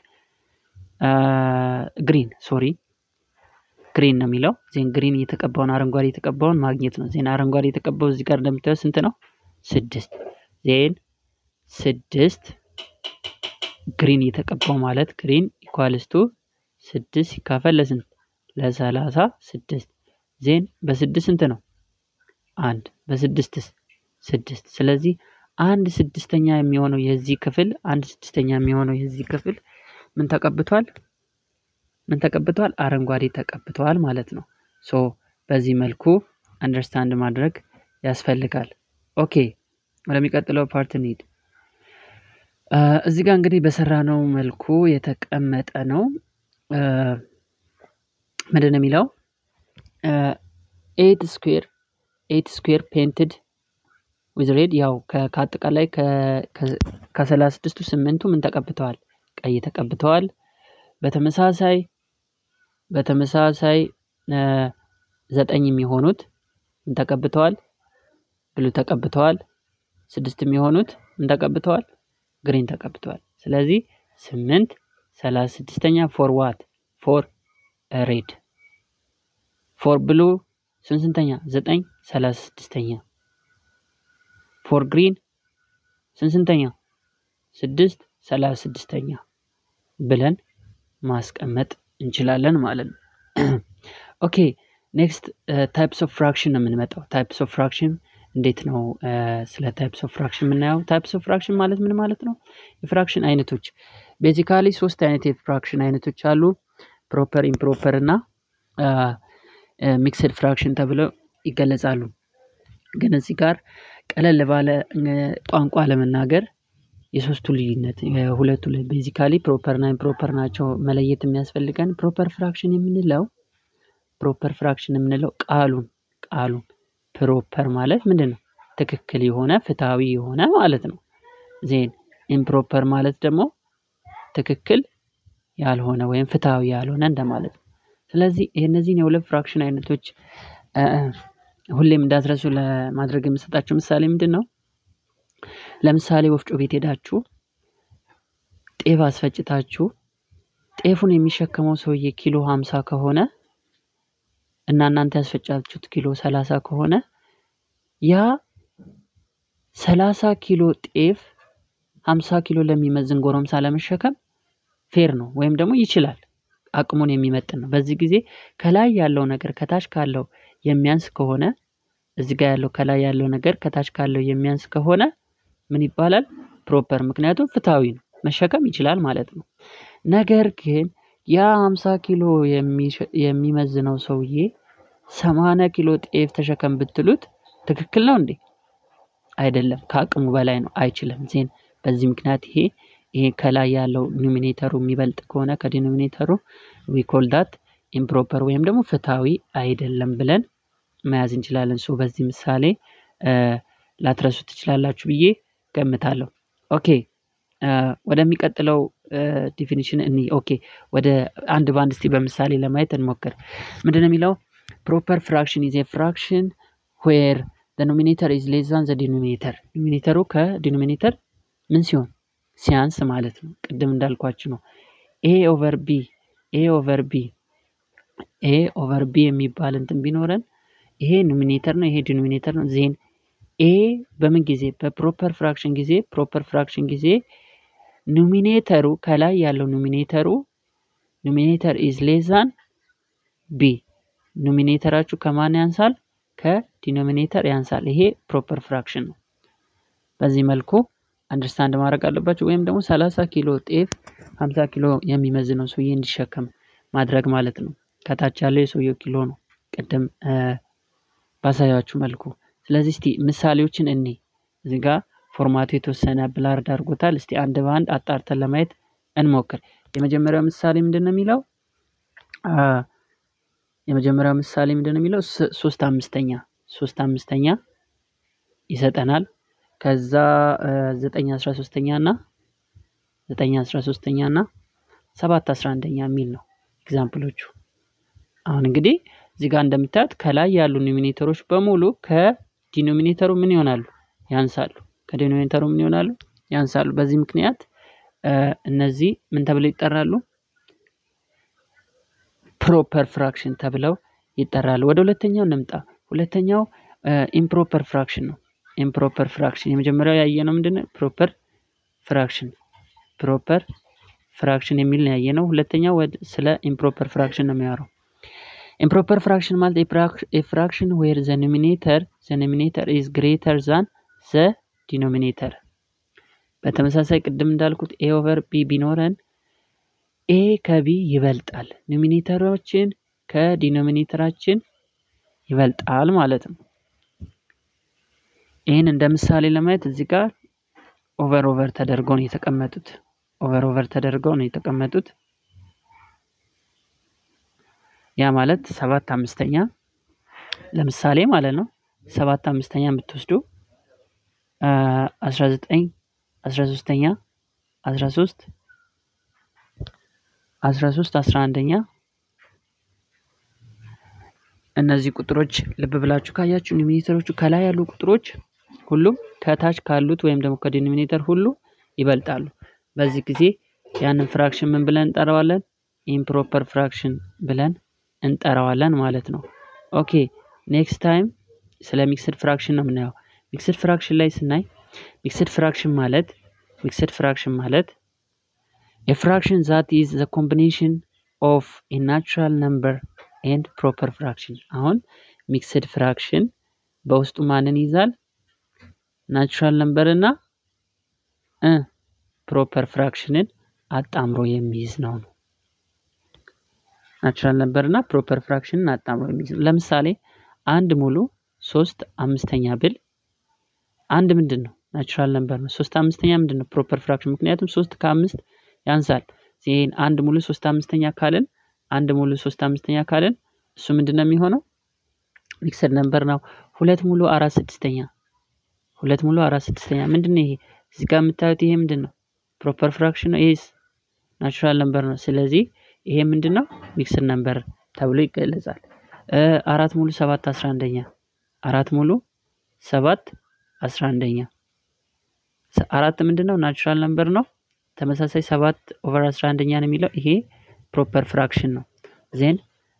ግሪን ሶሪ ግሪን ነው የሚለው ዜን ግሪን የተቀባውን አረንጓዴ የተቀባውን ማግኘት ነው። ዜን አረንጓዴ የተቀባው እዚህ ጋር እንደምታየው ስንት ነው? ስድስት ዜን ስድስት ግሪን የተቀባው ማለት ግሪን ኢኳልስቱ ስድስት ሲካፈል ለስንት ለሰላሳ ስድስት ዜን በስድስት ስንት ነው? አንድ በስድስትስ ስድስት ስለዚህ አንድ ስድስተኛ የሚሆነው የዚህ ክፍል አንድ ስድስተኛ የሚሆነው የዚህ ክፍል ምን ተቀብቷል? ምን ተቀብቷል? አረንጓዴ ተቀብተዋል ማለት ነው። ሶ በዚህ መልኩ አንደርስታንድ ማድረግ ያስፈልጋል። ኦኬ ወደሚቀጥለው ፓርት እንሂድ። እዚህ ጋር እንግዲህ በሰራነው መልኩ የተቀመጠ ነው። ምንድን ነው የሚለው? ኤት ስኩዌር ኤት ስኩዌር ፔንትድ ዊዝ ሬድ ያው ከአጠቃላይ ከሰላሳ ስድስቱ ስምንቱ ምን ተቀብተዋል? ቀይ ተቀብተዋል። በተመሳሳይ በተመሳሳይ ዘጠኝ የሚሆኑት ምን ተቀብተዋል? ብሉ ተቀብተዋል። ስድስት የሚሆኑት ምን ተቀብተዋል? ግሪን ተቀብተዋል። ስለዚህ ስምንት ሰላሳ ስድስተኛ ፎር ዋት ፎር ሬድ ፎር ብሉ ስንት ስንተኛ? ዘጠኝ ሰላሳ ስድስተኛ ፎር ግሪን ስንት ስንተኛ? ስድስት ሰላሳ ስድስተኛ ብለን ማስቀመጥ እንችላለን ማለት ነው። ኦኬ ኔክስት ታይፕስ ኦፍ ፍራክሽን ነው የምንመጣው። ታይፕስ ኦፍ ፍራክሽን እንዴት ነው ስለ ታይፕስ ኦፍ ፍራክሽን የምናየው? ታይፕስ ኦፍ ፍራክሽን ማለት ምን ማለት ነው? የፍራክሽን አይነቶች ቤዚካሊ ሶስት አይነት የፍራክሽን አይነቶች አሉ። ፕሮፐር፣ ኢምፕሮፐር እና ሚክስድ ፍራክሽን ተብለው ይገለጻሉ። ግን እዚህ ጋር ቀለል ባለ ቋንቋ ለመናገር የሶስቱ ልዩነት የሁለቱ ቤዚካሊ ፕሮፐር እና ኢምፕሮፐር ናቸው መለየት የሚያስፈልገን። ፕሮፐር ፍራክሽን የምንለው ፕሮፐር ፍራክሽን የምንለው ቃሉን ቃሉን ፕሮፐር ማለት ምንድን ነው? ትክክል የሆነ ፍትሐዊ የሆነ ማለት ነው። ዜን ኢምፕሮፐር ማለት ደግሞ ትክክል ያልሆነ ወይም ፍትሐዊ ያልሆነ እንደማለት ነው። ስለዚህ እነዚህን የሁለት ፍራክሽን አይነቶች ሁሌም እንዳትረሱ ለማድረግ የምሰጣቸው ምሳሌ ምንድን ነው? ለምሳሌ ወፍጮ ቤት ሄዳችሁ ጤፍ አስፈጭታችሁ ጤፉን የሚሸከመው ሰውዬ ኪሎ ሀምሳ ከሆነ እና እናንተ ያስፈጫችሁት ኪሎ ሰላሳ ከሆነ ያ ሰላሳ ኪሎ ጤፍ ሀምሳ ኪሎ ለሚመዝን ጎረምሳ ለመሸከም ፌር ነው ወይም ደግሞ ይችላል አቅሙን የሚመጥን ነው። በዚህ ጊዜ ከላይ ያለው ነገር ከታች ካለው የሚያንስ ከሆነ እዚህ ጋር ያለው ከላይ ያለው ነገር ከታች ካለው የሚያንስ ከሆነ ምን ይባላል? ፕሮፐር። ምክንያቱም ፍትሐዊ ነው መሸከም ይችላል ማለት ነው። ነገር ግን ያ ሃምሳ ኪሎ የሚመዝነው ሰውዬ ሰማንያ ኪሎ ጤፍ ተሸከም ብትሉት ትክክል ነው እንዴ? አይደለም ከአቅሙ በላይ ነው አይችልም። ዜን በዚህ ምክንያት ይሄ ይሄ ከላይ ያለው ኒሚኔተሩ የሚበልጥ ከሆነ ከዲኖሚኔተሩ ዊ ኮል ዳት ኢምፕሮፐር ወይም ደግሞ ፍትሃዊ አይደለም ብለን መያዝ እንችላለን። ሶ በዚህ ምሳሌ ላትረሱ ትችላላችሁ ብዬ ገምታለሁ። ኦኬ ወደሚቀጥለው ዲፊኒሽን እኒ ኦኬ ወደ አንድ በአንድ እስቲ በምሳሌ ለማየት እንሞክር። ምንድን ነው የሚለው? ፕሮፐር ፍራክሽን ኢዝ ፍራክሽን ዌር ኖሚኔተር ኢዝ ሌስ ዛን ዘ ዲኖሚኔተር ዲኖሚኔተሩ ከዲኖሚኔተር ምን ሲሆን ሲያንስ ማለት ነው። ቅድም እንዳልኳችሁ ነው። ኤ ኦቨር ቢ ኤ ኦቨር ቢ ኤ ኦቨር ቢ የሚባል እንትን ቢኖረን ይሄ ኖሚኔተር ነው፣ ይሄ ዲኖሚኔተር ነው። ዜን ኤ በምን ጊዜ በፕሮፐር ፍራክሽን ጊዜ ፕሮፐር ፍራክሽን ጊዜ ኖሚኔተሩ ከላይ ያለው ኖሚኔተሩ ኖሚኔተር ኢዝ ሌስ ዛን ቢ ኖሚኔተራችሁ ከማን ያንሳል? ከዲኖሚኔተር ያንሳል። ይሄ ፕሮፐር ፍራክሽን ነው። በዚህ መልኩ አንደርስታንድ ማድረግ አለባቸው። ወይም ደግሞ ሰላሳ ኪሎ ጤፍ ሀምሳ ኪሎ የሚመዝነው ሰውዬ እንዲሸከም ማድረግ ማለት ነው። ከታች ያለው የሰውየው ኪሎ ነው፣ ቅድም ባሳያችሁ መልኩ። ስለዚህ እስቲ ምሳሌዎችን እኔ እዚህ ጋር ፎርማቱ የተወሰነ ብላርድ አድርጎታል። እስቲ አንድ በአንድ አጣርተን ለማየት እንሞክር። የመጀመሪያው ምሳሌ ምንድን ነው የሚለው? የመጀመሪያው ምሳሌ ምንድን ነው የሚለው? ሶስት አምስተኛ ሶስት አምስተኛ ይሰጠናል። ከዛ ዘጠኝ አስራ ሶስተኛ እና ዘጠኝ አስራ ሶስተኛ እና ሰባት አስራ አንደኛ የሚል ነው ኤግዛምፕሎቹ። አሁን እንግዲህ እዚህ ጋር እንደምታዩት ከላይ ያሉ ኖሚኔተሮች በሙሉ ከዲኖሚኔተሩ ምን ይሆናሉ? ያንሳሉ። ከዲኖሚኔተሩ ምን ይሆናሉ? ያንሳሉ። በዚህ ምክንያት እነዚህ ምን ተብለው ይጠራሉ? ፕሮፐር ፍራክሽን ተብለው ይጠራሉ። ወደ ሁለተኛው እንምጣ። ሁለተኛው ኢምፕሮፐር ፍራክሽን ነው። ኢምፕሮፐር ፍራክሽን የመጀመሪያው ያየነው ምንድን ነው? ፕሮፐር ፍራክሽን ፕሮፐር ፍራክሽን የሚል ነው ያየነው። ሁለተኛው ስለ ኢምፕሮፐር ፍራክሽን ነው የሚያወራው። ኢምፕሮፐር ፍራክሽን ማለት ፍራክሽን ዌር ዘ ኖሚኔተር ዘ ኖሚኔተር ኢዝ ግሬተር ዛን ዘ ዲኖሚኔተር። በተመሳሳይ ቅድም እንዳልኩት ኤ ኦቨር ቢ ቢኖረን ኤ ከቢ ይበልጣል፣ ኖሚኔተሮችን ከዲኖሚኔተራችን ይበልጣል ማለት ነው። ይህን እንደ ምሳሌ ለማየት እዚህ ጋር ኦቨር ኦቨር ተደርገው ነው የተቀመጡት። ኦቨር ኦቨር ተደርገው ነው የተቀመጡት። ያ ማለት ሰባት አምስተኛ ለምሳሌ ማለት ነው። ሰባት አምስተኛ የምትወስዱ አስራ ዘጠኝ አስራ ሶስተኛ አስራ ሶስት አስራ ሶስት አስራ አንደኛ እነዚህ ቁጥሮች ልብ ብላችሁ ካያችሁ ኖሚኔተሮቹ ከላይ ያሉ ቁጥሮች ሁሉም ከታች ካሉት ወይም ደግሞ ከዲኖሚኔተር ሁሉ ይበልጣሉ። በዚህ ጊዜ ያንን ፍራክሽን ምን ብለን እንጠራዋለን? ኢምፕሮፐር ፍራክሽን ብለን እንጠራዋለን ማለት ነው። ኦኬ ኔክስት ታይም ስለ ሚክስድ ፍራክሽን ነው የምናየው። ሚክስድ ፍራክሽን ላይ ስናይ ሚክስድ ፍራክሽን ማለት ሚክስድ ፍራክሽን ማለት የፍራክሽን ዛት ኢዝ ዘ ኮምቢኔሽን ኦፍ ኤ ናቹራል ነምበር ኤንድ ፕሮፐር ፍራክሽን። አሁን ሚክስድ ፍራክሽን በውስጡ ማንን ይዛል? ናቹራል ነምበር እና ፕሮፐር ፍራክሽንን አጣምሮ የሚይዝ ነው ነው ናቹራል ነምበር እና ፕሮፐር ፍራክሽንን አጣምሮ የሚይዝ ነው። ለምሳሌ አንድ ሙሉ ሶስት አምስተኛ ብል አንድ ምንድን ነው? ናቹራል ነምበር ነው። ሶስት አምስተኛ ምንድን ነው? ፕሮፐር ፍራክሽን። ምክንያቱም ሶስት ከአምስት ያንሳል። ይህን አንድ ሙሉ ሶስት አምስተኛ ካልን አንድ ሙሉ ሶስት አምስተኛ ካልን እሱ ምንድን ነው የሚሆነው? ሚክስድ ነምበር ነው። ሁለት ሙሉ አራት ስድስተኛ ሁለት ሙሉ አራት ስድስተኛ ምንድን ነው ይሄ? እዚህ ጋር የምታዩት ይሄ ምንድን ነው? ፕሮፐር ፍራክሽን ነው። ይሄስ ናቹራል ነምበር ነው። ስለዚህ ይሄ ምንድን ነው? ሚክስድ ነምበር ተብሎ ይገለጻል። አራት ሙሉ ሰባት አስራ አንደኛ አራት ሙሉ ሰባት አስራ አንደኛ አራት ምንድን ነው? ናቹራል ነምበር ነው። ተመሳሳይ ሰባት ኦቨር አስራ አንደኛ ነው የሚለው ይሄ ፕሮፐር ፍራክሽን ነው። ዜን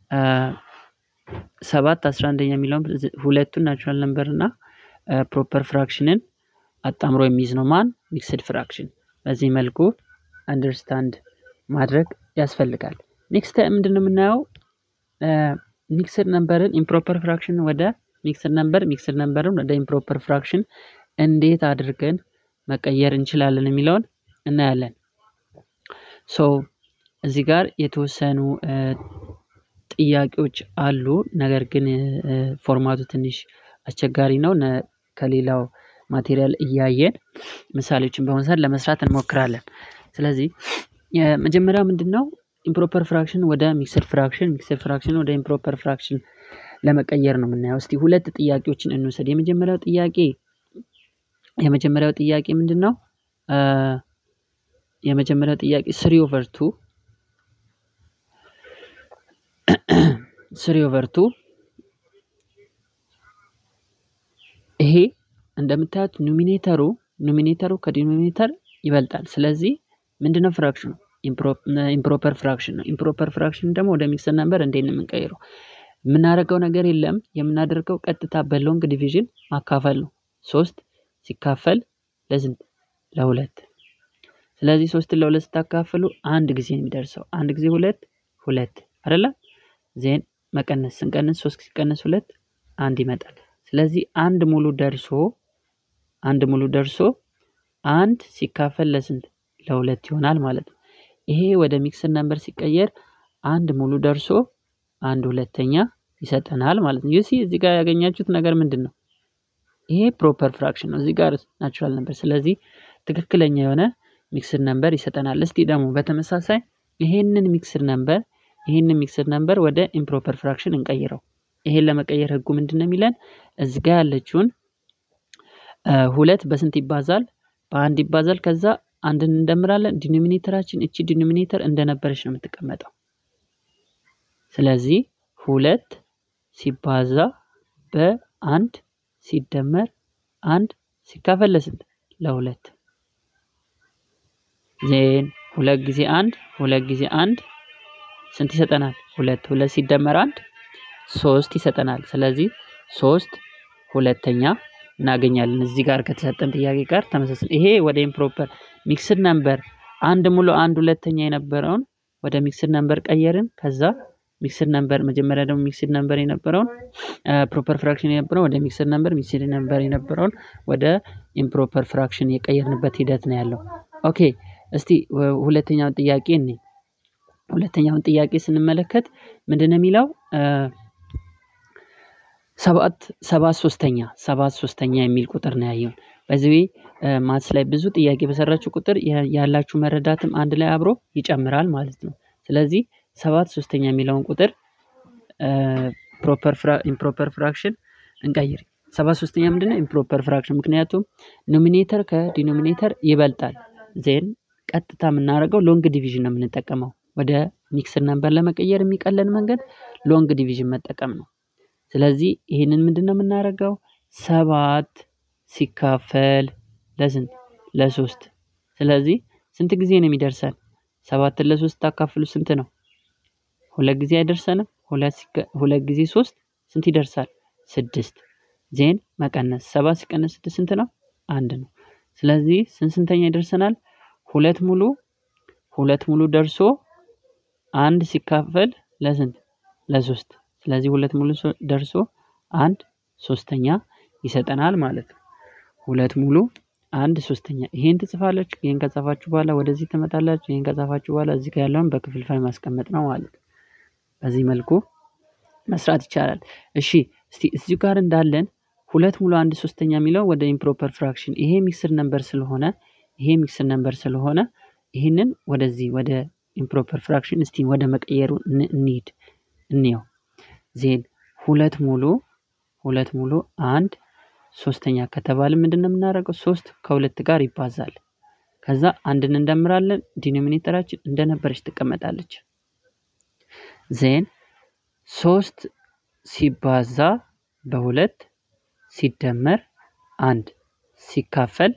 ሰባት አስራ አንደኛ የሚለውን ሁለቱን ናቹራል ነምበር እና ፕሮፐር ፍራክሽንን አጣምሮ የሚይዝ ነው ማን ሚክስድ ፍራክሽን። በዚህ መልኩ አንደርስታንድ ማድረግ ያስፈልጋል። ኔክስት ምንድን ነው የምናየው? ሚክስድ ነምበርን ኢምፕሮፐር ፍራክሽን ወደ ሚክስድ ነምበር ሚክስድ ነምበርን ወደ ኢምፕሮፐር ፍራክሽን እንዴት አድርገን መቀየር እንችላለን የሚለውን እናያለን። ሶ እዚህ ጋር የተወሰኑ ጥያቄዎች አሉ። ነገር ግን ፎርማቱ ትንሽ አስቸጋሪ ነው። ከሌላው ማቴሪያል እያየን ምሳሌዎችን በመውሰድ ለመስራት እንሞክራለን። ስለዚህ የመጀመሪያው ምንድን ነው? ኢምፕሮፐር ፍራክሽን ወደ ሚክስድ ፍራክሽን፣ ሚክስድ ፍራክሽን ወደ ኢምፕሮፐር ፍራክሽን ለመቀየር ነው የምናየው። እስቲ ሁለት ጥያቄዎችን እንውሰድ። የመጀመሪያው ጥያቄ የመጀመሪያው ጥያቄ ምንድን ነው? የመጀመሪያው ጥያቄ ስሪ ኦቨር ቱ ስሪ ኦቨር ቱ ይሄ እንደምታዩት ኑሚኔተሩ ኑሚኔተሩ ከዲኖሚኔተር ይበልጣል። ስለዚህ ምንድነው ፍራክሽኑ? ኢምፕሮፐር ፍራክሽን ነው። ኢምፕሮፐር ፍራክሽን ደግሞ ወደ ሚክስድ ነምበር እንዴት ነው የምንቀይረው? የምናደርገው ነገር የለም። የምናደርገው ቀጥታ በሎንግ ዲቪዥን ማካፈል ነው። ሶስት ሲካፈል ለስንት? ለሁለት። ስለዚህ ሶስትን ለሁለት ስታካፍሉ አንድ ጊዜ ነው የሚደርሰው። አንድ ጊዜ ሁለት ሁለት አይደለ? ዜን መቀነስ ስንቀንስ ሶስት ሲቀነስ ሁለት አንድ ይመጣል። ስለዚህ አንድ ሙሉ ደርሶ አንድ ሙሉ ደርሶ አንድ ሲካፈል ለስንት? ለሁለት ይሆናል ማለት ነው። ይሄ ወደ ሚክስድ ነምበር ሲቀየር አንድ ሙሉ ደርሶ አንድ ሁለተኛ ይሰጠናል ማለት ነው። ዩሲ እዚህ ጋር ያገኛችሁት ነገር ምንድን ነው? ይሄ ፕሮፐር ፍራክሽን ነው። እዚህ ጋር ናቹራል ነበር። ስለዚህ ትክክለኛ የሆነ ሚክስድ ነምበር ይሰጠናል። እስቲ ደግሞ በተመሳሳይ ይሄንን ሚክስድ ነምበር ይሄንን ሚክስድ ነምበር ወደ ኢምፕሮፐር ፍራክሽን እንቀይረው። ይሄን ለመቀየር ህጉ ምንድን ነው የሚለን? እዚህ ጋር ያለችውን ሁለት በስንት ይባዛል? በአንድ ይባዛል። ከዛ አንድን እንደምራለን። ዲኖሚኔተራችን እቺ ዲኖሚኔተር እንደነበረች ነው የምትቀመጠው። ስለዚህ ሁለት ሲባዛ በአንድ ሲደመር አንድ ሲካፈል ለስንት? ለሁለት። ዜን ሁለት ጊዜ አንድ ሁለት ጊዜ አንድ ስንት ይሰጠናል? ሁለት። ሁለት ሲደመር አንድ ሶስት ይሰጠናል። ስለዚህ ሶስት ሁለተኛ እናገኛለን። እዚህ ጋር ከተሰጠን ጥያቄ ጋር ተመሳሳይ ይሄ ወደ ኢምፕሮፐር ሚክስድ ነምበር አንድ ሙሉ አንድ ሁለተኛ የነበረውን ወደ ሚክስድ ነምበር ቀየርን። ከዛ ሚክስድ ነምበር መጀመሪያ ደግሞ ሚክስድ ነምበር የነበረውን ፕሮፐር ፍራክሽን የነበረውን ወደ ሚክስድ ነምበር ሚክስድ ነምበር የነበረውን ወደ ኢምፕሮፐር ፍራክሽን የቀየርንበት ሂደት ነው ያለው። ኦኬ እስቲ ሁለተኛውን ጥያቄ እኔ ሁለተኛውን ጥያቄ ስንመለከት ምንድን ነው የሚለው? ሰባት ሰባት ሶስተኛ ሰባት ሶስተኛ የሚል ቁጥር ነው ያየውን። በዚህ ማትስ ላይ ብዙ ጥያቄ በሰራችሁ ቁጥር ያላችሁ መረዳትም አንድ ላይ አብሮ ይጨምራል ማለት ነው። ስለዚህ ሰባት ሶስተኛ የሚለውን ቁጥር ኢምፕሮፐር ፍራክሽን እንቀይር። ሰባት ሶስተኛ ምንድነው? ኢምፕሮፐር ፍራክሽን ምክንያቱም ኖሚኔተር ከዲኖሚኔተር ይበልጣል። ዜን ቀጥታ የምናደርገው ሎንግ ዲቪዥን ነው የምንጠቀመው። ወደ ሚክስድ ነምበር ለመቀየር የሚቀለን መንገድ ሎንግ ዲቪዥን መጠቀም ነው። ስለዚህ ይህንን ምንድን ነው የምናደርገው? ሰባት ሲካፈል ለስንት? ለሶስት። ስለዚህ ስንት ጊዜ ነው የሚደርሰን? ሰባትን ለሶስት ታካፍሉ ስንት ነው? ሁለት ጊዜ አይደርሰንም? ሁለት ጊዜ ሶስት ስንት ይደርሳል? ስድስት። ዜን መቀነስ ሰባት ሲቀነስ ስድስት ስንት ነው? አንድ ነው። ስለዚህ ስንት ስንተኛ ይደርሰናል? ሁለት ሙሉ ሁለት ሙሉ ደርሶ አንድ ሲካፈል ለስንት? ለሶስት። ስለዚህ ሁለት ሙሉ ደርሶ አንድ ሶስተኛ ይሰጠናል ማለት ነው። ሁለት ሙሉ አንድ ሶስተኛ። ይሄን ትጽፋለች። ይሄን ከጻፋችሁ በኋላ ወደዚህ ትመጣላችሁ። ይሄን ከጻፋችሁ በኋላ እዚህ ጋር ያለውን በክፍልፋይ ማስቀመጥ ነው ማለት ነው። በዚህ መልኩ መስራት ይቻላል። እሺ እስቲ እዚሁ ጋር እንዳለን ሁለት ሙሉ አንድ ሶስተኛ የሚለው ወደ ኢምፕሮፐር ፍራክሽን ይሄ ሚክስድ ነምበር ስለሆነ ይሄ ሚክስድ ነምበር ስለሆነ ይህንን ወደዚህ ወደ ኢምፕሮፐር ፍራክሽን እስቲ ወደ መቀየሩ እንሂድ እንየው። ዜን ሁለት ሙሉ ሁለት ሙሉ አንድ ሶስተኛ ከተባለ ምንድን ነው የምናደርገው? ሶስት ከሁለት ጋር ይባዛል። ከዛ አንድን እንደምራለን። ዲኖሚኔተራችን እንደነበረች ትቀመጣለች። ዜን ሶስት ሲባዛ በሁለት ሲደመር አንድ ሲካፈል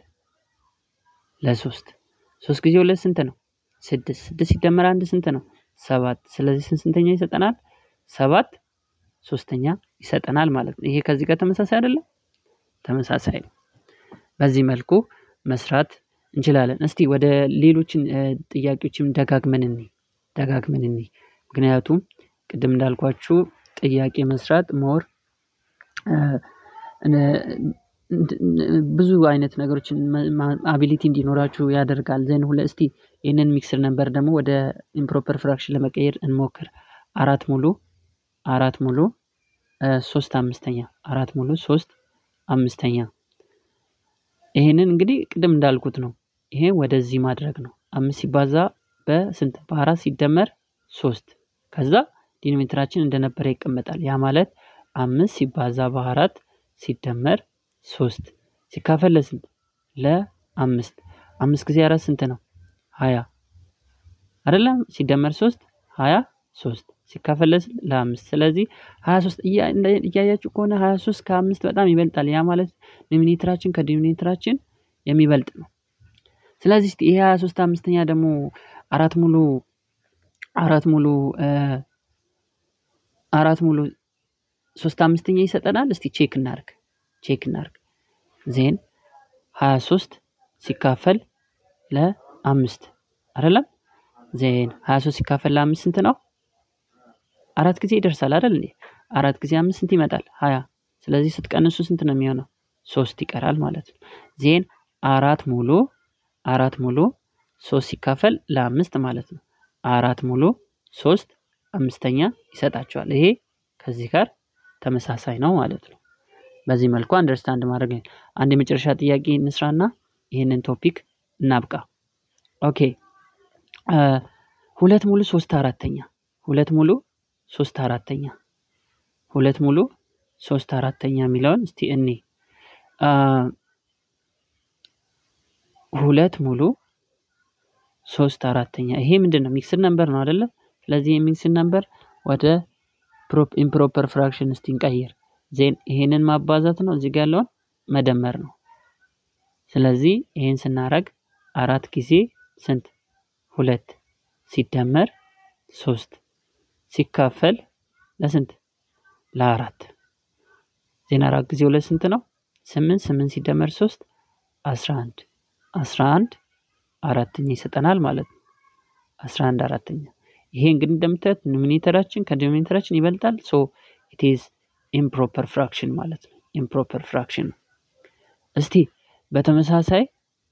ለሶስት ሶስት ጊዜ ሁለት ስንት ነው? ስድስት ስድስት ሲደመር አንድ ስንት ነው? ሰባት ስለዚህ ስንት ስንተኛ ይሰጠናል? ሰባት ሶስተኛ ይሰጠናል ማለት ነው። ይሄ ከዚህ ጋር ተመሳሳይ አይደለም? ተመሳሳይ ነው። በዚህ መልኩ መስራት እንችላለን። እስቲ ወደ ሌሎችን ጥያቄዎችም ደጋግመን እንይ ደጋግመን እንይ። ምክንያቱም ቅድም እንዳልኳችሁ ጥያቄ መስራት ሞር ብዙ አይነት ነገሮችን አቢሊቲ እንዲኖራችሁ ያደርጋል። ዘን ሁለ እስቲ ይህንን ሚክስድ ነበር ደግሞ ወደ ኢምፕሮፐር ፍራክሽን ለመቀየር እንሞክር። አራት ሙሉ አራት ሙሉ ሶስት አምስተኛ አራት ሙሉ ሶስት አምስተኛ ይሄንን እንግዲህ ቅድም እንዳልኩት ነው። ይሄ ወደዚህ ማድረግ ነው። አምስት ሲባዛ በስንት በአራት ሲደመር ሶስት ከዛ ዲኖሜትራችን እንደነበረ ይቀመጣል። ያ ማለት አምስት ሲባዛ በአራት ሲደመር ሶስት ሲካፈል ለስንት ለአምስት አምስት ጊዜ አራት ስንት ነው? ሀያ አይደለም? ሲደመር ሶስት ሀያ ሶስት ሲካፈል ለስንት ለአምስት ስለዚህ ሀያ ሶስት እያያችሁ ከሆነ ሀያ ሶስት ከአምስት በጣም ይበልጣል። ያ ማለት ዲኖሚኔተራችን ከዲኖሚኔተራችን የሚበልጥ ነው። ስለዚህ እስቲ ይሄ ሀያ ሶስት አምስተኛ ደግሞ አራት ሙሉ አራት ሙሉ አራት ሙሉ ሶስት አምስተኛ ይሰጠናል። እስቲ ቼክ እናርግ ቼክ እናርግ ዜን ሀያ ሶስት ሲካፈል ለአምስት አይደለም ዜን ሀያ ሶስት ሲካፈል ለአምስት ስንት ነው? አራት ጊዜ ይደርሳል አይደል እንዴ? አራት ጊዜ አምስት ስንት ይመጣል? ሀያ ስለዚህ ስትቀንሱ ስንት ነው የሚሆነው? ሶስት ይቀራል ማለት ነው። ዜን አራት ሙሉ አራት ሙሉ ሶስት ሲካፈል ለአምስት ማለት ነው። አራት ሙሉ ሶስት አምስተኛ ይሰጣቸዋል። ይሄ ከዚህ ጋር ተመሳሳይ ነው ማለት ነው። በዚህ መልኩ አንደርስታንድ ማድረግ አንድ የመጨረሻ ጥያቄ እንስራና ይህንን ቶፒክ እናብቃ። ኦኬ ሁለት ሙሉ ሶስት አራተኛ ሁለት ሙሉ ሶስት አራተኛ ሁለት ሙሉ ሶስት አራተኛ የሚለውን እስቲ እኔ ሁለት ሙሉ ሶስት አራተኛ ይሄ ምንድን ነው? ሚክስድ ነምበር ነው አይደለ? ስለዚህ የሚክስድ ነምበር ወደ ኢምፕሮፐር ፍራክሽን እስቲ እንቀይር። ዜን ይሄንን ማባዛት ነው፣ እዚህ ጋር ያለውን መደመር ነው። ስለዚህ ይሄን ስናረግ አራት ጊዜ ስንት? ሁለት ሲደመር ሶስት ሲካፈል ለስንት? ለአራት ዜን አራት ጊዜ ሁለት ስንት ነው? ስምንት ስምንት ሲደመር ሶስት አስራ አንድ አስራ አንድ አራተኛ ይሰጠናል ማለት ነው። አስራ አንድ አራተኛ ይሄ እንግዲህ እንደምታዩት ኖሚኔተራችን ከዲኖሚኔተራችን ይበልጣል። ሶ ኢት ኢዝ ኢምፕሮፐር ፍራክሽን ማለት ነው። ኢምፕሮፐር ፍራክሽን ነው። እስቲ በተመሳሳይ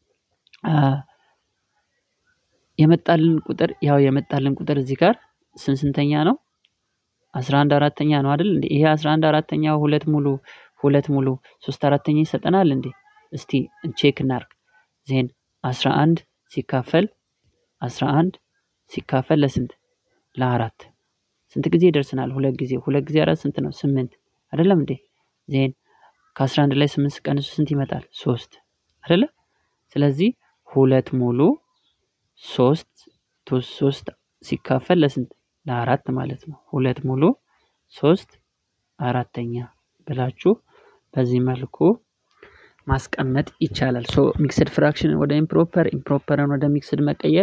የመጣልን ቁጥር ያው የመጣልን ቁጥር እዚህ ጋር ስንት ስንተኛ ነው? አስራ አንድ አራተኛ ነው አይደል እንዴ? ይሄ አስራ አንድ አራተኛ ሁለት ሙሉ ሁለት ሙሉ ሶስት አራተኛ ይሰጠናል እንዴ? እስቲ ቼክ እናርግ። ዜን አስራ አንድ ሲካፈል አስራ አንድ ሲካፈል ለስንት ለአራት ስንት ጊዜ ይደርስናል? ሁለት ጊዜ ሁለት ጊዜ አራት ስንት ነው? ስምንት አይደለም እንዴ? ዜን ከአስራ አንድ ላይ ስምንት ሲቀንሱ ስንት ይመጣል? ሶስት አይደለ? ስለዚህ ሁለት ሙሉ ሶስት ሶስት ሲካፈል ለስንት ለአራት ማለት ነው። ሁለት ሙሉ ሶስት አራተኛ ብላችሁ በዚህ መልኩ ማስቀመጥ ይቻላል። ሶ ሚክስድ ፍራክሽን ወደ ኢምፕሮፐር ኢምፕሮፐርን ወደ ሚክስድ መቀየር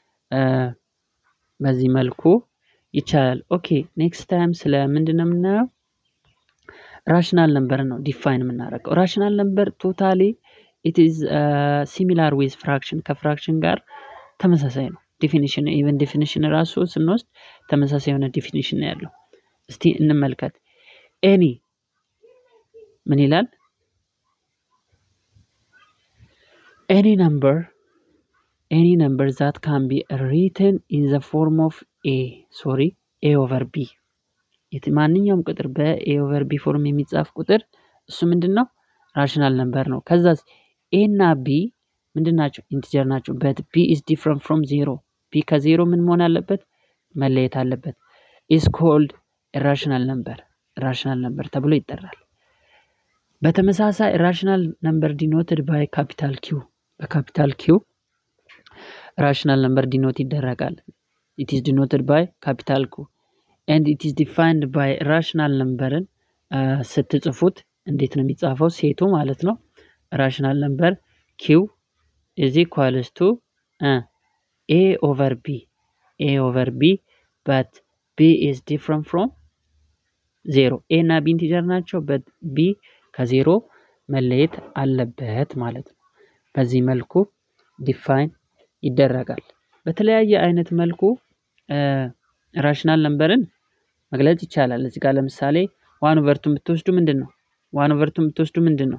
በዚህ መልኩ ይቻላል። ኦኬ ኔክስት ታይም ስለ ምንድን ነው የምናየው? ራሽናል ነምበር ነው ዲፋይን የምናደርገው። ራሽናል ነምበር ቶታሊ ኢት ኢዝ ሲሚላር ዊዝ ፍራክሽን ከፍራክሽን ጋር ተመሳሳይ ነው። ዲፊኒሽን ኢቨን ዲፊኒሽን ራሱ ስንወስድ ተመሳሳይ የሆነ ዲፊኒሽን ነው ያለው። እስቲ እንመልከት። ኤኒ ምን ይላል? ኤኒ ነምበር ኤኒ ነምበር ዛት ካን ቢ ሪትን ኢን ዘ ፎርም ኦፍ ኤ ሶሪ ኤ ኦቨር ቢ ማንኛውም ቁጥር በኤ ኦቨር ቢ ፎርም የሚጻፍ ቁጥር እሱ ምንድን ነው? ራሽናል ነምበር ነው። ከዛ ኤ እና ቢ ምንድን ናቸው? ኢንቲጀር ናቸው። በት ቢ ኢዝ ዲፍረንት ፍሮም ዜሮ ቢ ከዜሮ ምን መሆን አለበት? መለየት አለበት። ኢዝ ኮልድ ራሽናል ነምበር ራሽናል ነምበር ተብሎ ይጠራል። በተመሳሳይ ራሽናል ነምበር ዲኖትድ ባይ ካፒታል ኪው በካፒታል ኪው ራሽናል ነምበር ዲኖት ይደረጋል። ኢት ኢዝ ዲኖትድ ባይ ካፒታል ኪው ኤንድ ኢት ኢዝ ዲፋይንድ ባይ ራሽናል ነምበርን ስትጽፉት እንዴት ነው የሚጻፈው? ሴቱ ማለት ነው። ራሽናል ነምበር ኪው ኢዝ ኢኳልስ ቱ ኤ ኦቨር ቢ ኤ ኦቨር ቢ በት ቢ ኢዝ ዲፍረንት ፍሮም ዜሮ ኤ እና ቢ ኢንቲጀር ናቸው። በት ቢ ከዜሮ መለየት አለበት ማለት ነው። በዚህ መልኩ ዲፋይን ይደረጋል። በተለያየ አይነት መልኩ ራሽናል ነምበርን መግለጽ ይቻላል። እዚህ ጋር ለምሳሌ ዋን ኦቨርቱን ብትወስዱ ምንድን ነው? ዋን ኦቨርቱን ብትወስዱ ምንድን ነው?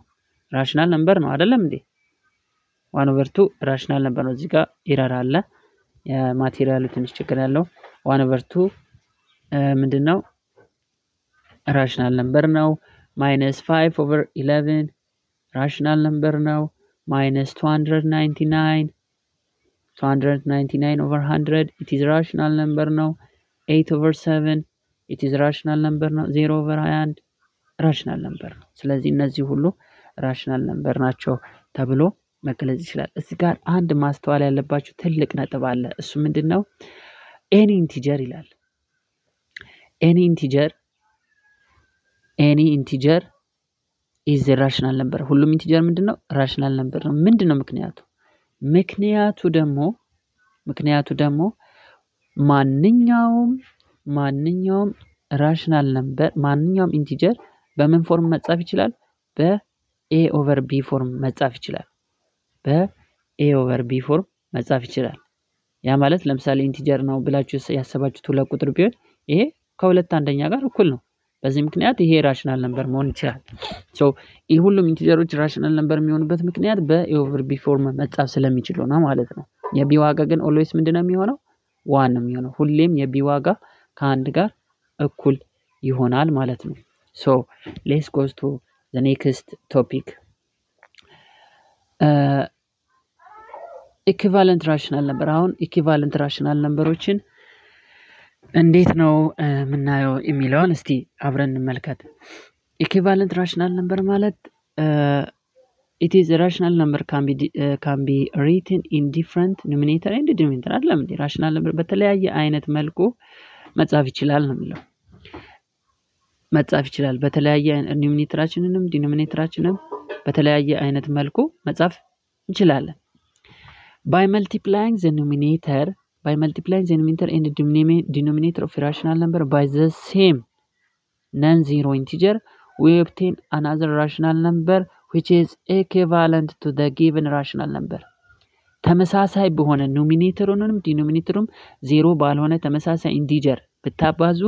ራሽናል ነምበር ነው አይደለም እንዴ? ዋን ኦቨር ቱ ራሽናል ነምበር ነው። እዚህ ጋር ኢረር አለ። የማቴሪያሉ ትንሽ ችግር ያለው ዋን ኦቨር ቱ ምንድን ነው? ራሽናል ነምበር ነው። ማይነስ ፋይቭ ኦቨር ኢለቨን ራሽናል ነምበር ነው። ማይነስ ቱ ሀንድረድ ናይንቲ ናይን ቱ ሀንድረድ ናይንቲ ናይን ኦቨር ሀንድረድ ኢት ኢዝ ራሽናል ነምበር ነው። ኤይት ኦቨር ሰቨን ኢት ኢዝ ራሽናል ነምበር ነው። ዜሮ ኦቨር ሀያ አንድ ራሽናል ነምበር ነው። ስለዚህ እነዚህ ሁሉ ራሽናል ነምበር ናቸው ተብሎ መገለጽ ይችላል። እዚህ ጋር አንድ ማስተዋል ያለባችሁ ትልቅ ነጥብ አለ። እሱ ምንድን ነው? ኤኒ ኢንቲጀር ይላል። ኤኒ ኢንቲጀር ኤኒ ኢንቲጀር ኢዝ ራሽናል ነምበር። ሁሉም ኢንቲጀር ምንድን ነው? ራሽናል ነምበር ነው። ምንድን ነው ምክንያቱ? ምክንያቱ ደግሞ ምክንያቱ ደግሞ ማንኛውም ማንኛውም ራሽናል ነምበር ማንኛውም ኢንቲጀር በምን ፎርም መጻፍ ይችላል? በኤ ኦቨር ቢ ፎርም መጻፍ ይችላል። በኤ ኦቨር ቢ ፎርም መጻፍ ይችላል። ያ ማለት ለምሳሌ ኢንቲጀር ነው ብላችሁ ያሰባችሁት ሁለት ቁጥር ቢሆን ይሄ ከሁለት አንደኛ ጋር እኩል ነው። በዚህ ምክንያት ይሄ ራሽናል ነምበር መሆን ይችላል። ሶ ይህ ሁሉም ኢንቲጀሮች ራሽናል ነምበር የሚሆኑበት ምክንያት በኤ ኦቨር ቢ ፎርም መጻፍ ስለሚችሉ ነው ማለት ነው። የቢ ዋጋ ግን ኦልዌይስ ምንድን ነው የሚሆነው? ዋን ነው የሚሆነው። ሁሌም የቢ ዋጋ ከአንድ ጋር እኩል ይሆናል ማለት ነው። ሶ ሌስ ጎዝ ቱ ዘ ኔክስት ቶፒክ ኢኩቫለንት ራሽናል ነበር። አሁን ኢኩቫለንት ራሽናል ነምበሮችን እንዴት ነው የምናየው የሚለውን እስቲ አብረን እንመልከት። ኢኩቫለንት ራሽናል ነምበር ማለት ኢት ኢዝ ራሽናል ነምበር ካን ቢ ሪትን ኢን ዲፍረንት ኖሚኔተር ኤንድ ዲኖሚኔተር አይደለም እንዴ? ራሽናል ነምበር በተለያየ አይነት መልኩ መጻፍ ይችላል ነው የሚለው መጻፍ ይችላል። በተለያየ ኖሚኔተራችንንም ዲኖሚኔተራችንም በተለያየ አይነት መልኩ መጻፍ እንችላለን። ባይ መልቲፕላይንግ ዘ ኖሚኔተር by multiplying the numerator and denominator of a rational number by the same non-zero integer we obtain another rational number which is equivalent to the given rational number ተመሳሳይ በሆነ ኖሚኔተሩንም ዲኖሚኔተሩም ዜሮ ባልሆነ ተመሳሳይ ኢንቲጀር ብታባዙ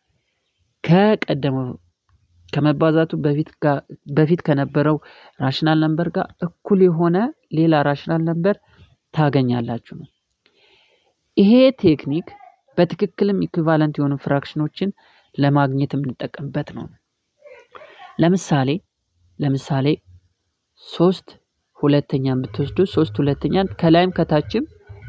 ከቀደመው ከመባዛቱ በፊት ከነበረው ራሽናል ነምበር ጋር እኩል የሆነ ሌላ ራሽናል ነምበር ታገኛላችሁ ነው። ይሄ ቴክኒክ በትክክልም ኢኩቫለንት የሆኑ ፍራክሽኖችን ለማግኘት የምንጠቀምበት ነው። ለምሳሌ ለምሳሌ ሶስት ሁለተኛን ብትወስዱ ሶስት ሁለተኛን ከላይም ከታችም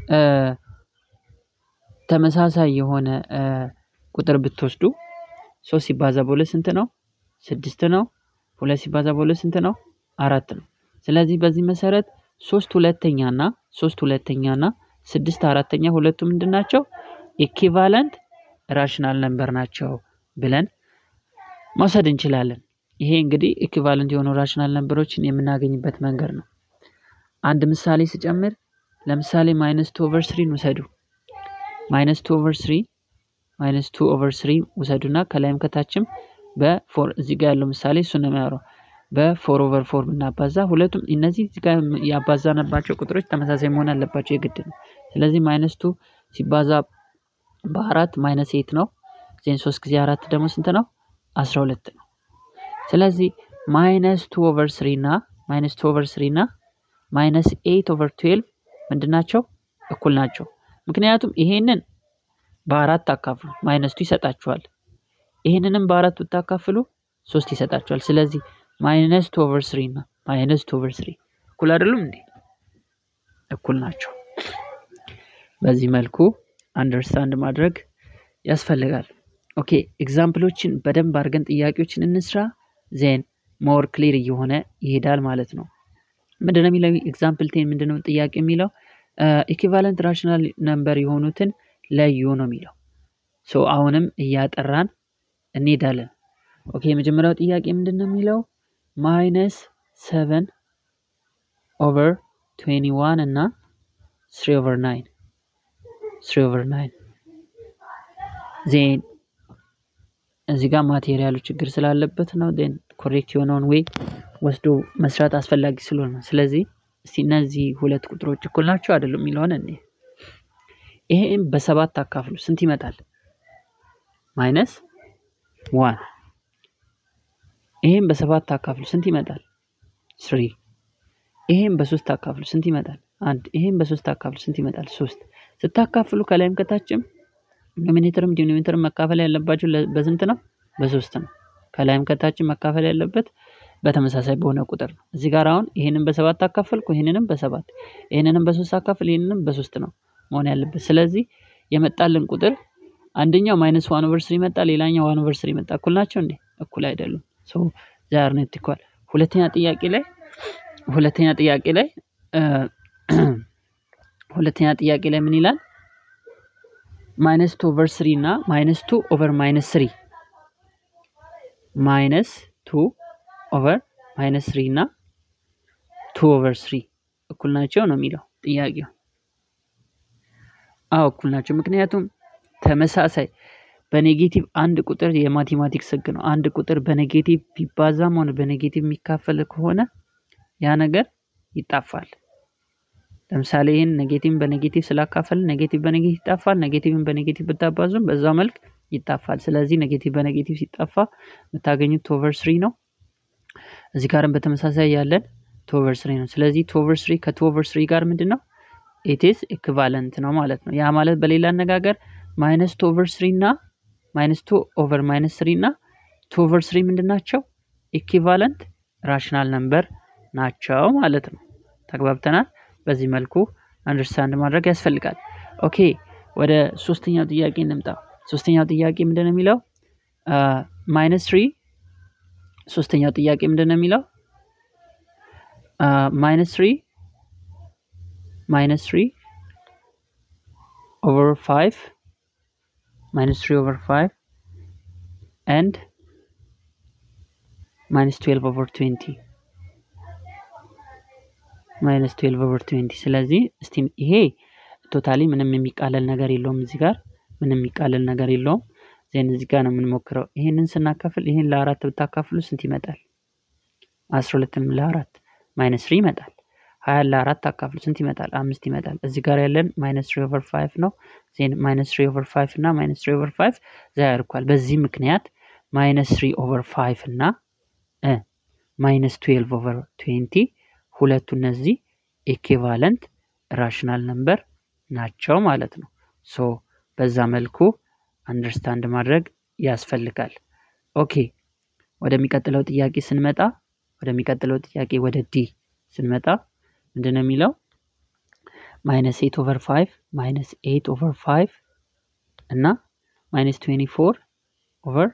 ተመሳሳይ የሆነ ቁጥር ብትወስዱ ሶስት ሲባዛ በሁለት ስንት ነው? ስድስት ነው። ሁለት ሲባዛ በሁለት ስንት ነው? አራት ነው። ስለዚህ በዚህ መሰረት ሶስት ሁለተኛና ሶስት ሁለተኛና ስድስት አራተኛ ሁለቱ ምንድን ናቸው? ኢኪቫለንት ራሽናል ነምበር ናቸው ብለን መውሰድ እንችላለን። ይሄ እንግዲህ ኢኪቫለንት የሆኑ ራሽናል ነምበሮችን የምናገኝበት መንገድ ነው። አንድ ምሳሌ ስጨምር ለምሳሌ ማይነስ ቱ ኦቨር ስሪን ውሰዱ። ማይነስ ቱ ኦቨር ስሪ ማይነስ ቱ ኦቨር ስሪ ውሰዱና ከላይም ከታችም በፎር እዚህ ጋር ያለው ምሳሌ እሱ ነው የሚያወራው በፎር ኦቨር ፎር ብናባዛ ሁለቱም እነዚህ እዚህ ጋር ያባዛነባቸው ቁጥሮች ተመሳሳይ መሆን አለባቸው የግድ ነው። ስለዚህ ማይነስ ቱ ሲባዛ በአራት ማይነስ ኤት ነው። ዜን ሶስት ጊዜ አራት ደግሞ ስንት ነው? አስራ ሁለት ነው። ስለዚህ ማይነስ ቱ ኦቨር ስሪ እና ማይነስ ቱ ኦቨር ስሪ እና ማይነስ ኤት ኦቨር ትዌልቭ ምንድን ናቸው? እኩል ናቸው። ምክንያቱም ይሄንን በአራት አካፍሉ ማይነስ ቱ ይሰጣችኋል። ይሄንንም በአራት ብታካፍሉ ሶስት ይሰጣችኋል። ስለዚህ ማይነስ ቱ ኦቨር ስሪ እና ማይነስ ቱ ኦቨር ስሪ እኩል አይደሉም እንዴ? እኩል ናቸው። በዚህ መልኩ አንደርስታንድ ማድረግ ያስፈልጋል። ኦኬ ኤግዛምፕሎችን በደንብ አድርገን ጥያቄዎችን እንስራ። ዜን ሞር ክሊር እየሆነ ይሄዳል ማለት ነው። ምንድነው የሚለው ኤግዛምፕል ቴን ምንድነው ጥያቄ የሚለው ኢኪቫለንት ራሽናል ነምበር የሆኑትን ለዩ ነው የሚለው። ሶ አሁንም እያጠራን እንሄዳለን። ኦኬ የመጀመሪያው ጥያቄ ምንድን ነው የሚለው ማይነስ ሰቨን ኦቨር ትዌንቲ ዋን እና ስሪ ኦቨር ናይን ስሪ ኦቨር ናይን ዜን እዚህ ጋር ማቴሪያሉ ችግር ስላለበት ነው። ዜን ኮሬክት የሆነውን ዌይ ወስዶ መስራት አስፈላጊ ስለሆነ ነው። ስለዚህ እስቲ እነዚህ ሁለት ቁጥሮች እኩል ናቸው አይደሉም የሚለውን እኔ ይሄም በሰባት አካፍሉ ስንት ይመጣል? ማይነስ ዋን ይህም በሰባት አካፍሉ ስንት ይመጣል? ስሪ። ይሄን በሶስት አካፍሉ ስንት ይመጣል? አንድ። ይሄን በሶስት አካፍሉ ስንት ይመጣል? ሶስት። ስታካፍሉ ከላይም ከታችም ኖሚኔተርም ዲኖሚኔተርም መካፈል ያለባቸው በስንት ነው? በሶስት ነው። ከላይም ከታችም መካፈል ያለበት በተመሳሳይ በሆነ ቁጥር ነው። እዚህ ጋር አሁን ይሄንን በሰባት አካፈልኩ፣ ይሄንንም በሰባት ይሄንንም በሶስት አካፍል፣ ይሄንንም በሶስት ነው መሆን ያለበት። ስለዚህ የመጣልን ቁጥር አንደኛው ማይነስ ዋን ኦቨር ስሪ መጣ፣ ሌላኛው ዋን ኦቨር ስሪ መጣ። እኩል ናቸው እንዴ? እኩል አይደሉም። ሶ ዛር ነት ኢኳል። ሁለተኛ ጥያቄ ላይ ሁለተኛ ጥያቄ ላይ ሁለተኛ ጥያቄ ላይ ምን ይላል? ማይነስ ቱ ኦቨር ስሪ እና ማይነስ ቱ ኦቨር ማይነስ ስሪ ማይነስ ቱ ኦቨር ማይነስ ስሪ እና ቱ ኦቨር ስሪ እኩል ናቸው ነው የሚለው ጥያቄው። አዎ እኩል ናቸው። ምክንያቱም ተመሳሳይ በኔጌቲቭ አንድ ቁጥር የማቴማቲክስ ህግ ነው። አንድ ቁጥር በኔጌቲቭ ቢባዛም ሆነ በኔጌቲቭ የሚካፈል ከሆነ ያ ነገር ይጣፋል። ለምሳሌ ይህን ኔጌቲቭን በኔጌቲቭ ስላካፈል ኔጌቲቭ በኔጌቲቭ ይጣፋል። ኔጌቲቭን በኔጌቲቭ ብታባዙም በዛው መልክ ይጣፋል። ስለዚህ ኔጌቲቭ በኔጌቲቭ ሲጣፋ የምታገኙት ቱ ኦቨር ስሪ ነው። እዚህ ጋርም በተመሳሳይ ያለን ቱ ኦቨር ስሪ ነው። ስለዚህ ቱ ኦቨር ስሪ ከቱ ኦቨር ስሪ ጋር ምንድን ነው ኢትስ ኢክቫለንት ነው ማለት ነው። ያ ማለት በሌላ አነጋገር ማይነስ ቱ ኦቨር ስሪ እና ማይነስ ቱ ኦቨር ማይነስ ስሪ እና ቱ ኦቨር ስሪ ምንድን ናቸው? ኢኪቫለንት ራሽናል ነምበር ናቸው ማለት ነው። ተግባብተናል። በዚህ መልኩ አንደርስታንድ ማድረግ ያስፈልጋል። ኦኬ ወደ ሶስተኛው ጥያቄ እንምጣ። ሶስተኛው ጥያቄ ምንድን ነው የሚለው? ማይነስ ትሪ ሶስተኛው ጥያቄ ምንድን ነው የሚለው? ማይነስ ትሪ ማይነስ ትሪ ኦቨር ፋይቭ ማይነስ ትሪ ኦቨር ፋይቭ ኤንድ ማይነስ ትዌልቭ ኦቨር ትዌንቲ ማይነስ ትዌልቭ ኦቨር ትዌንቲ ስለዚህ እስቲ ይሄ ቶታሊ ምንም የሚቃለል ነገር የለውም። እዚህ ጋር ምንም የሚቃለል ነገር የለውም። ዜን እዚህ ጋር ነው የምንሞክረው። ይሄንን ስናካፍል ይሄን ለአራት ብታካፍሉ ስንት ይመጣል? አስራ ሁለትም ለአራት ማይነስ ትሪ ይመጣል። ሀያን ለአራት አካፍሉ ስንት ይመጣል? አምስት ይመጣል። እዚህ ጋር ያለን ማይነስ ትሪ ኦቨር ፋይቭ ነው። ዜን ማይነስ ትሪ ኦቨር ፋይቭ እና ማይነስ ትሪ ኦቨር ፋይቭ ዛ ያርኳል። በዚህ ምክንያት ማይነስ ትሪ ኦቨር ፋይቭ እና ማይነስ ትዌልቭ ኦቨር ትዌንቲ ሁለቱ እነዚህ ኢኪቫለንት ራሽናል ነምበር ናቸው ማለት ነው። ሶ በዛ መልኩ አንደርስታንድ ማድረግ ያስፈልጋል። ኦኬ ወደሚቀጥለው ጥያቄ ስንመጣ ወደሚቀጥለው ጥያቄ ወደ ዲ ስንመጣ ምንድን ነው የሚለው ማይነስ ኤት ኦቨር ፋይቭ ማይነስ ኤት ኦቨር ፋይቭ እና ማይነስ ትዌንቲ ፎር ኦቨር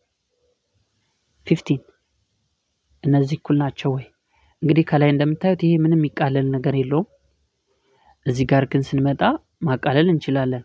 ፊፍቲን እነዚህ እኩል ናቸው ወይ? እንግዲህ ከላይ እንደምታዩት ይሄ ምንም የሚቃለል ነገር የለውም። እዚህ ጋር ግን ስንመጣ ማቃለል እንችላለን።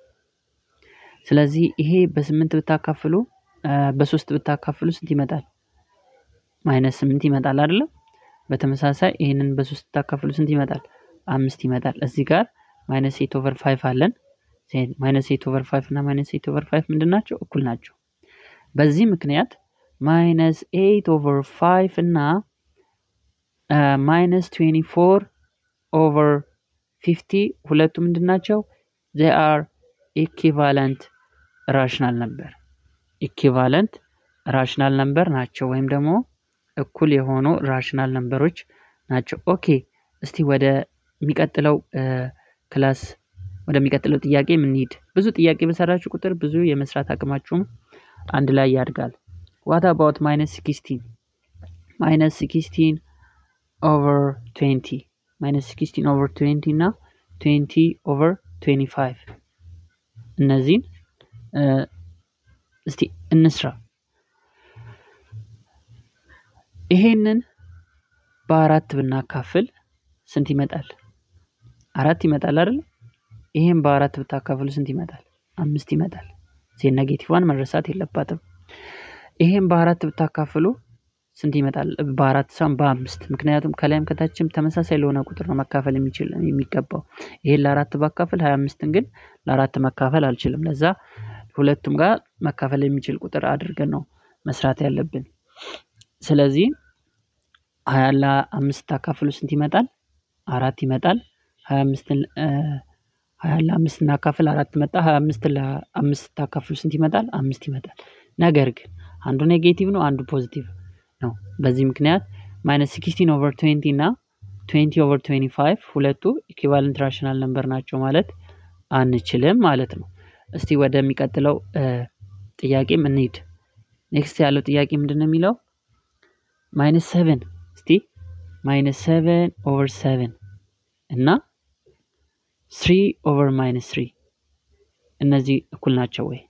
ስለዚህ ይሄ በስምንት ብታካፍሉ በሶስት ብታካፍሉ ስንት ይመጣል? ማይነስ ስምንት ይመጣል አይደለም? በተመሳሳይ ይህንን በሶስት ብታካፍሉ ስንት ይመጣል? አምስት ይመጣል። እዚህ ጋር ማይነስ ኤት ኦቨር ፋይቭ አለን። ማይነስ ኤት ኦቨር ፋይቭ እና ማይነስ ኤት ኦቨር ፋይቭ ምንድን ናቸው? እኩል ናቸው። በዚህ ምክንያት ማይነስ ኤት ኦቨር ፋይቭ እና ማይነስ ትዌንቲ ፎር ኦቨር ፊፍቲ ሁለቱ ምንድን ናቸው? ዜ አር ኢኪቫለንት ራሽናል ነበር ኢኪቫለንት ራሽናል ነምበር ናቸው፣ ወይም ደግሞ እኩል የሆኑ ራሽናል ነምበሮች ናቸው። ኦኬ እስቲ ወደ የሚቀጥለው ክላስ ወደሚቀጥለው ጥያቄ የምንሄድ። ብዙ ጥያቄ በሰራችሁ ቁጥር ብዙ የመስራት አቅማችሁም አንድ ላይ ያድጋል። ዋት አባውት ማይነስ ሲክስቲን ማይነስ ሲክስቲን ኦቨር ትዌንቲ ማይነስ ሲክስቲን ኦቨር ትዌንቲ እና ትዌንቲ ኦቨር ትዌንቲ ፋይቭ እነዚህን እስቲ እንስራ። ይሄንን በአራት ብናካፍል ስንት ይመጣል? አራት ይመጣል አይደል? ይሄን በአራት ብታካፍሉ ስንት ይመጣል? አምስት ይመጣል። ዜን ኔጌቲቭዋን መረሳት የለባትም። ይሄን በአራት ብታካፍሉ ስንት ይመጣል? በአራት ሳይሆን በአምስት ምክንያቱም ከላይም ከታችም ተመሳሳይ ለሆነ ቁጥር ነው መካፈል የሚችል የሚገባው። ይሄን ለአራት ባካፍል ሀያ አምስትን ግን ለአራት መካፈል አልችልም። ለዛ ሁለቱም ጋር መካፈል የሚችል ቁጥር አድርገን ነው መስራት ያለብን። ስለዚህ ሀያ ለአምስት ታካፍሉ ስንት ይመጣል? አራት ይመጣል። ሀያ አምስትን ሀያ ለአምስት እናካፍል አራት መጣ። ሀያ አምስት ለአምስት ታካፍሉ ስንት ይመጣል? አምስት ይመጣል። ነገር ግን አንዱ ኔጌቲቭ ነው፣ አንዱ ፖዚቲቭ ነው። በዚህ ምክንያት ማይነስ ሲክስቲን ኦቨር ትዌንቲ እና ትዌንቲ ኦቨር ትዌንቲ ፋይቭ ሁለቱ ኢኩቫለንት ራሽናል ነምበር ናቸው ማለት አንችልም ማለት ነው። እስቲ ወደሚቀጥለው ጥያቄም እንሂድ። ኔክስት ያለው ጥያቄ ምንድን ነው የሚለው ማይነስ ሰቨን እስቲ ማይነስ ሰቨን ኦቨር ሰቨን እና ስሪ ኦቨር ማይነስ ስሪ እነዚህ እኩል ናቸው ወይ?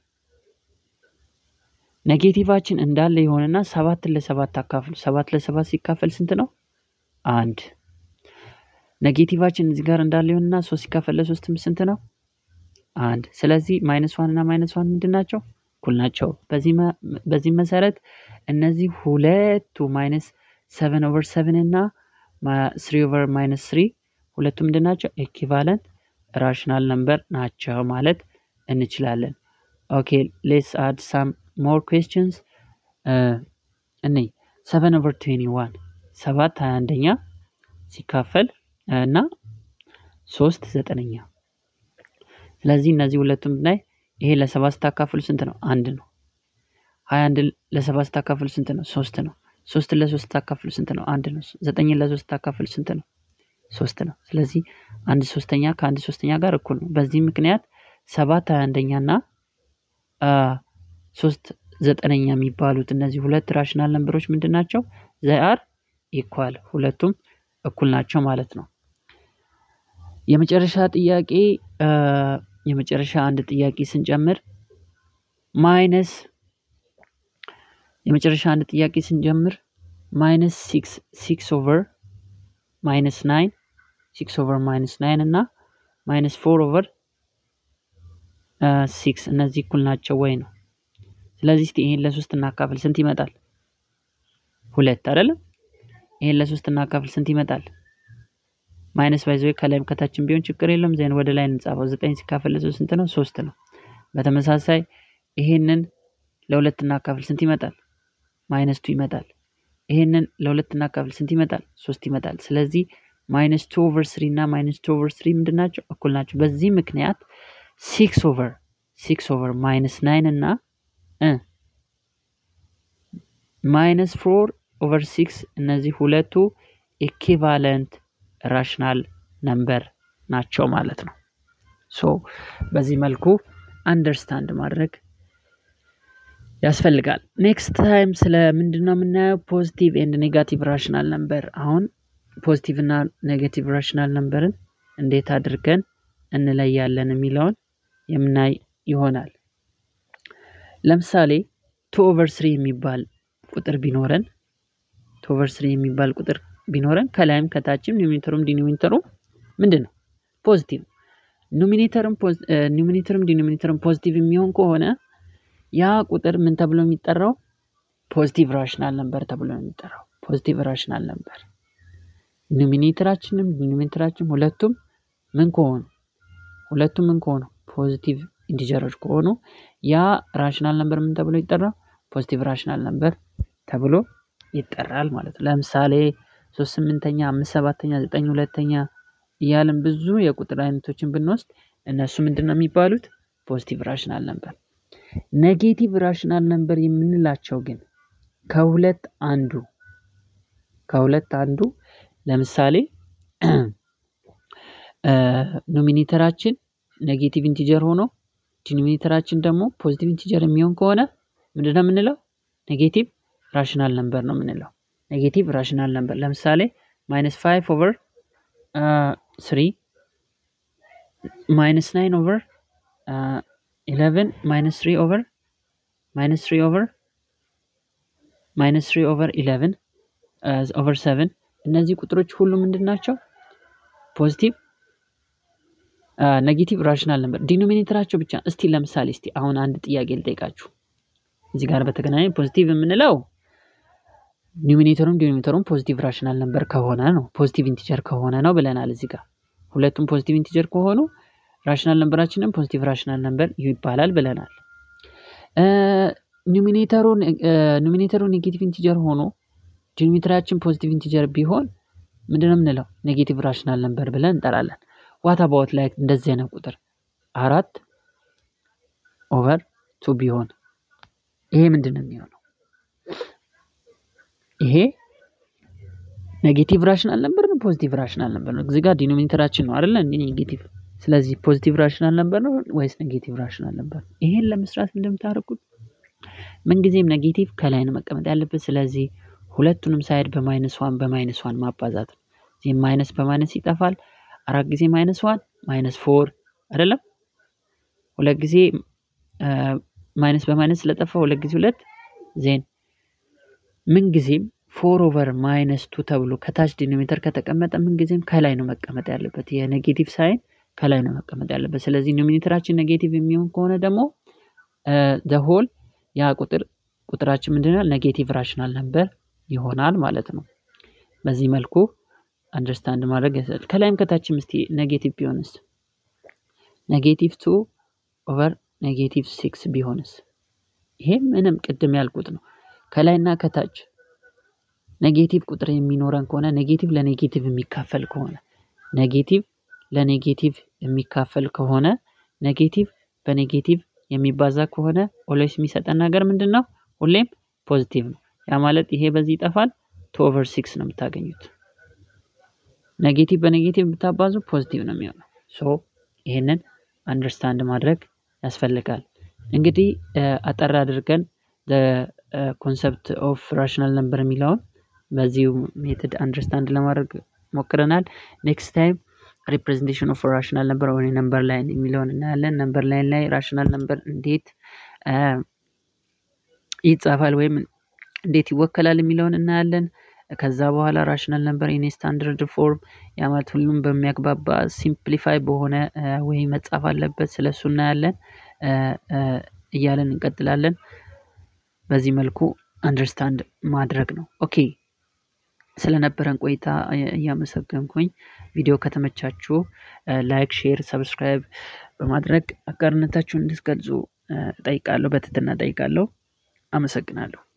ኔጌቲቫችን እንዳለ የሆነና ሰባትን ለሰባት አካፍሉ። ሰባት ለሰባት ሲካፈል ስንት ነው? አንድ። ኔጌቲቫችን እዚህ ጋር እንዳለ የሆነና ሶስት ሲካፈል ለሶስትም ስንት ነው? አንድ። ስለዚህ ማይነስ ዋን እና ማይነስ ዋን ምንድን ናቸው? እኩል ናቸው። በዚህ መሰረት እነዚህ ሁለቱ ማይነስ ሰቨን ኦቨር ሰቨን እና ስሪ ኦቨር ማይነስ ስሪ ሁለቱ ምንድን ናቸው? ኤኪቫለንት ራሽናል ነምበር ናቸው ማለት እንችላለን። ኦኬ ሌትስ አድ ሳም ሞር ኩዌስችንስ እኔ ሰቨን ኦቨር ትዌንቲ ዋን ሰባት ሀያ አንደኛ ሲካፈል እና ሶስት ዘጠነኛ ስለዚህ እነዚህ ሁለቱም ብናይ ይሄ ለሰባት ስታካፍሉ ስንት ነው? አንድ ነው። ሀያ አንድ ለሰባት ስታካፍሉ ስንት ነው? ሶስት ነው። ሶስትን ለሶስት ስታካፍሉ ስንት ነው? አንድ ነው። ዘጠኝን ለሶስት ስታካፍሉ ስንት ነው? ሶስት ነው። ስለዚህ አንድ ሶስተኛ ከአንድ ሶስተኛ ጋር እኩል ነው። በዚህ ምክንያት ሰባት ሀያ አንደኛ እና ሶስት ዘጠነኛ የሚባሉት እነዚህ ሁለት ራሽናል ነምበሮች ምንድን ናቸው? ዘአር ኢኳል ሁለቱም እኩል ናቸው ማለት ነው። የመጨረሻ ጥያቄ የመጨረሻ አንድ ጥያቄ ስንጨምር ማይነስ የመጨረሻ አንድ ጥያቄ ስንጀምር ማይነስ ሲክስ ሲክስ ኦቨር ማይነስ ናይን ሲክስ ኦቨር ማይነስ ናይን እና ማይነስ ፎር ኦቨር ሲክስ እነዚህ እኩል ናቸው ወይ ነው። ስለዚህ እስቲ ይሄን ለሶስት እናካፍል ስንት ይመጣል? ሁለት አይደለም። ይሄን ለሶስት እናካፍል ስንት ይመጣል? ማይነስ ባይዘ ከላይም ከታችን ቢሆን ችግር የለም። ዜን ወደ ላይ እንጻፈው። ዘጠኝ ሲካፈል ለሶስት ስንት ነው? ሶስት ነው። በተመሳሳይ ይሄንን ለሁለት እናካፍል ስንት ይመጣል? ማይነስ ቱ ይመጣል። ይሄንን ለሁለት እናካፍል ስንት ይመጣል? ሶስት ይመጣል። ስለዚህ ማይነስ ቱ ኦቨር ስሪ እና ማይነስ ቱ ኦቨር ስሪ ምንድን ናቸው? እኩል ናቸው። በዚህ ምክንያት ሲክስ ኦቨር ሲክስ ኦቨር ማይነስ ናይን እና ማይነስ ፎር ኦቨር ሲክስ እነዚህ ሁለቱ ኢኪቫለንት ራሽናል ነምበር ናቸው ማለት ነው። ሶ በዚህ መልኩ አንደርስታንድ ማድረግ ያስፈልጋል። ኔክስት ታይም ስለ ምንድን ነው የምናየው? ፖዚቲቭ ኤንድ ኔጋቲቭ ራሽናል ነምበር። አሁን ፖዚቲቭ እና ኔጋቲቭ ራሽናል ነምበርን እንዴት አድርገን እንለያለን የሚለውን የምናይ ይሆናል። ለምሳሌ ቱ ኦቨር ስሪ የሚባል ቁጥር ቢኖረን ቱ ኦቨር ስሪ የሚባል ቁጥር ቢኖረን ከላይም ከታችም ኒሚኔተሩም ዲኖሚኔተሩም ምንድን ነው ፖዚቲቭ ኖሚኔተርም ኒሚኔተርም ዲኖሚኔተርም ፖዚቲቭ የሚሆን ከሆነ ያ ቁጥር ምን ተብሎ የሚጠራው ፖዚቲቭ ራሽናል ነምበር ተብሎ ነው የሚጠራው። ፖዚቲቭ ራሽናል ነምበር ኖሚኔተራችንም ዲኖሚኔተራችንም ሁለቱም ምን ከሆኑ ሁለቱም ምን ከሆኑ ፖዚቲቭ ኢንቲጀሮች ከሆኑ ያ ራሽናል ነምበር ምን ተብሎ ይጠራል? ፖዚቲቭ ራሽናል ነምበር ተብሎ ይጠራል ማለት ነው። ለምሳሌ ሶስት ስምንተኛ፣ አምስት ሰባተኛ፣ ዘጠኝ ሁለተኛ እያልን ብዙ የቁጥር አይነቶችን ብንወስድ እነሱ ምንድን ነው የሚባሉት? ፖዚቲቭ ራሽናል ነምበር። ኔጌቲቭ ራሽናል ነምበር የምንላቸው ግን ከሁለት አንዱ ከሁለት አንዱ ለምሳሌ ኖሚኔተራችን ኔጌቲቭ ኢንቲጀር ሆኖ ዲኖሚኔተራችን ደግሞ ፖዚቲቭ ኢንቲጀር የሚሆን ከሆነ ምንድን ነው የምንለው? ኔጌቲቭ ራሽናል ነምበር ነው የምንለው። ኔጌቲቭ ራሽናል ነምበር ለምሳሌ ማይነስ ፋይቭ ኦቨር ስሪ ማይነስ ናይን ኦቨር ኢለቨን ማይነስ ትሪ ኦቨር ማይነስ ትሪ ኦቨር ማይነስ ትሪ ኦቨር ኢለቨን ኦቨር ሰቨን እነዚህ ቁጥሮች ሁሉ ምንድን ናቸው? ፖዚቲቭ ኔጌቲቭ ራሽናል ነምበር ዲኖሚኔተራቸው ብቻ። እስቲ ለምሳሌ እስቲ አሁን አንድ ጥያቄ ልጠይቃችሁ እዚህ ጋር በተገናኘ ፖዚቲቭ የምንለው ኒሚኔተሩም ዲኖሚኔተሩም ፖዚቲቭ ራሽናል ነምበር ከሆነ ነው፣ ፖዚቲቭ ኢንቲጀር ከሆነ ነው ብለናል። እዚህ ጋር ሁለቱም ፖዚቲቭ ኢንቲጀር ከሆኑ ራሽናል ነምበራችንም ፖዚቲቭ ራሽናል ነምበር ይባላል ብለናል። ኒሚኔተሩ ኔጌቲቭ ኢንቲጀር ሆኖ ዲኖሚኔተራችን ፖዚቲቭ ኢንቲጀር ቢሆን ምንድነው የምንለው? ኔጌቲቭ ራሽናል ነምበር ብለን እንጠራለን። ዋት አባውት ላይ እንደዚህ አይነት ቁጥር አራት ኦቨር ቱ ቢሆን ይሄ ምንድን ነው የሚሆነው? ይሄ ኔጌቲቭ ራሽናል ነበር ነው ፖዚቲቭ ራሽናል ነበር ነው? እዚህ ጋር ዲኖሚኔተራችን ነው አይደለ? ኔጌቲቭ ስለዚህ ፖዚቲቭ ራሽናል ነበር ነው ወይስ ኔጌቲቭ ራሽናል ነበር? ይሄን ለመስራት እንደምታደርጉት ምንጊዜም ኔጌቲቭ ከላይ ነው መቀመጥ ያለበት። ስለዚህ ሁለቱንም ሳይድ በማይነስ ዋን በማይነስ ዋን ማባዛት ነው። እዚህ ማይነስ በማይነስ ይጠፋል። አራት ጊዜ ማይነስ ዋን ማይነስ ፎር አይደለም። ሁለት ጊዜ ማይነስ በማይነስ ስለጠፋ ሁለት ጊዜ ሁለት ዜን ምንጊዜም ፎር ኦቨር ማይነስ ቱ ተብሎ ከታች ዲኖሜተር ከተቀመጠ ምንጊዜም ከላይ ነው መቀመጥ ያለበት። የኔጌቲቭ ሳይን ከላይ ነው መቀመጥ ያለበት። ስለዚህ ኖሚኔተራችን ኔጌቲቭ የሚሆን ከሆነ ደግሞ ዘሆል ያ ቁጥር ቁጥራችን ምንድነው ኔጌቲቭ ራሽናል ነበር ይሆናል ማለት ነው። በዚህ መልኩ አንደርስታንድ ማድረግ ያስፈልጋል። ከላይም ከታችም እስቲ ኔጌቲቭ ቢሆንስ ኔጌቲቭ ቱ ኦቨር ኔጌቲቭ ሲክስ ቢሆንስ? ይሄ ምንም ቅድም ያልኩት ነው። ከላይና ከታች ኔጌቲቭ ቁጥር የሚኖረን ከሆነ ኔጌቲቭ ለኔጌቲቭ የሚካፈል ከሆነ ኔጌቲቭ ለኔጌቲቭ የሚካፈል ከሆነ ኔጌቲቭ በኔጌቲቭ የሚባዛ ከሆነ ኦልዌይስ የሚሰጠን ነገር ምንድን ነው? ሁሌም ፖዚቲቭ ነው። ያ ማለት ይሄ በዚህ ይጠፋል። ቱ ኦቨር ሲክስ ነው የምታገኙት። ኔጌቲቭ በኔጌቲቭ ብታባዙ ፖዚቲቭ ነው የሚሆነው። ሶ ይሄንን አንደርስታንድ ማድረግ ያስፈልጋል። እንግዲህ አጠር አድርገን ኮንሰፕት ኦፍ ራሽናል ነበር የሚለውን በዚሁ ሜትድ አንደርስታንድ ለማድረግ ሞክረናል። ኔክስት ታይም ሪፕሬዘንቴሽን ኦፍ ራሽናል ነበር ወይ ነምበር ላይን የሚለውን እናያለን። ነምበር ላይን ላይ ራሽናል ነምበር እንዴት ይጻፋል ወይም እንዴት ይወከላል የሚለውን እናያለን። ከዛ በኋላ ራሽናል ነምበር ኢን ስታንዳርድ ፎርም ያ ማለት ሁሉም በሚያግባባ ሲምፕሊፋይ በሆነ ወይ መጻፍ አለበት። ስለሱ እናያለን እያለን እንቀጥላለን። በዚህ መልኩ አንደርስታንድ ማድረግ ነው። ኦኬ ስለነበረን ቆይታ እያመሰገንኩኝ ቪዲዮ ከተመቻችሁ ላይክ፣ ሼር፣ ሰብስክራይብ በማድረግ አጋርነታችሁን እንድትገልጹ ጠይቃለሁ። በትህትና ጠይቃለሁ። አመሰግናለሁ።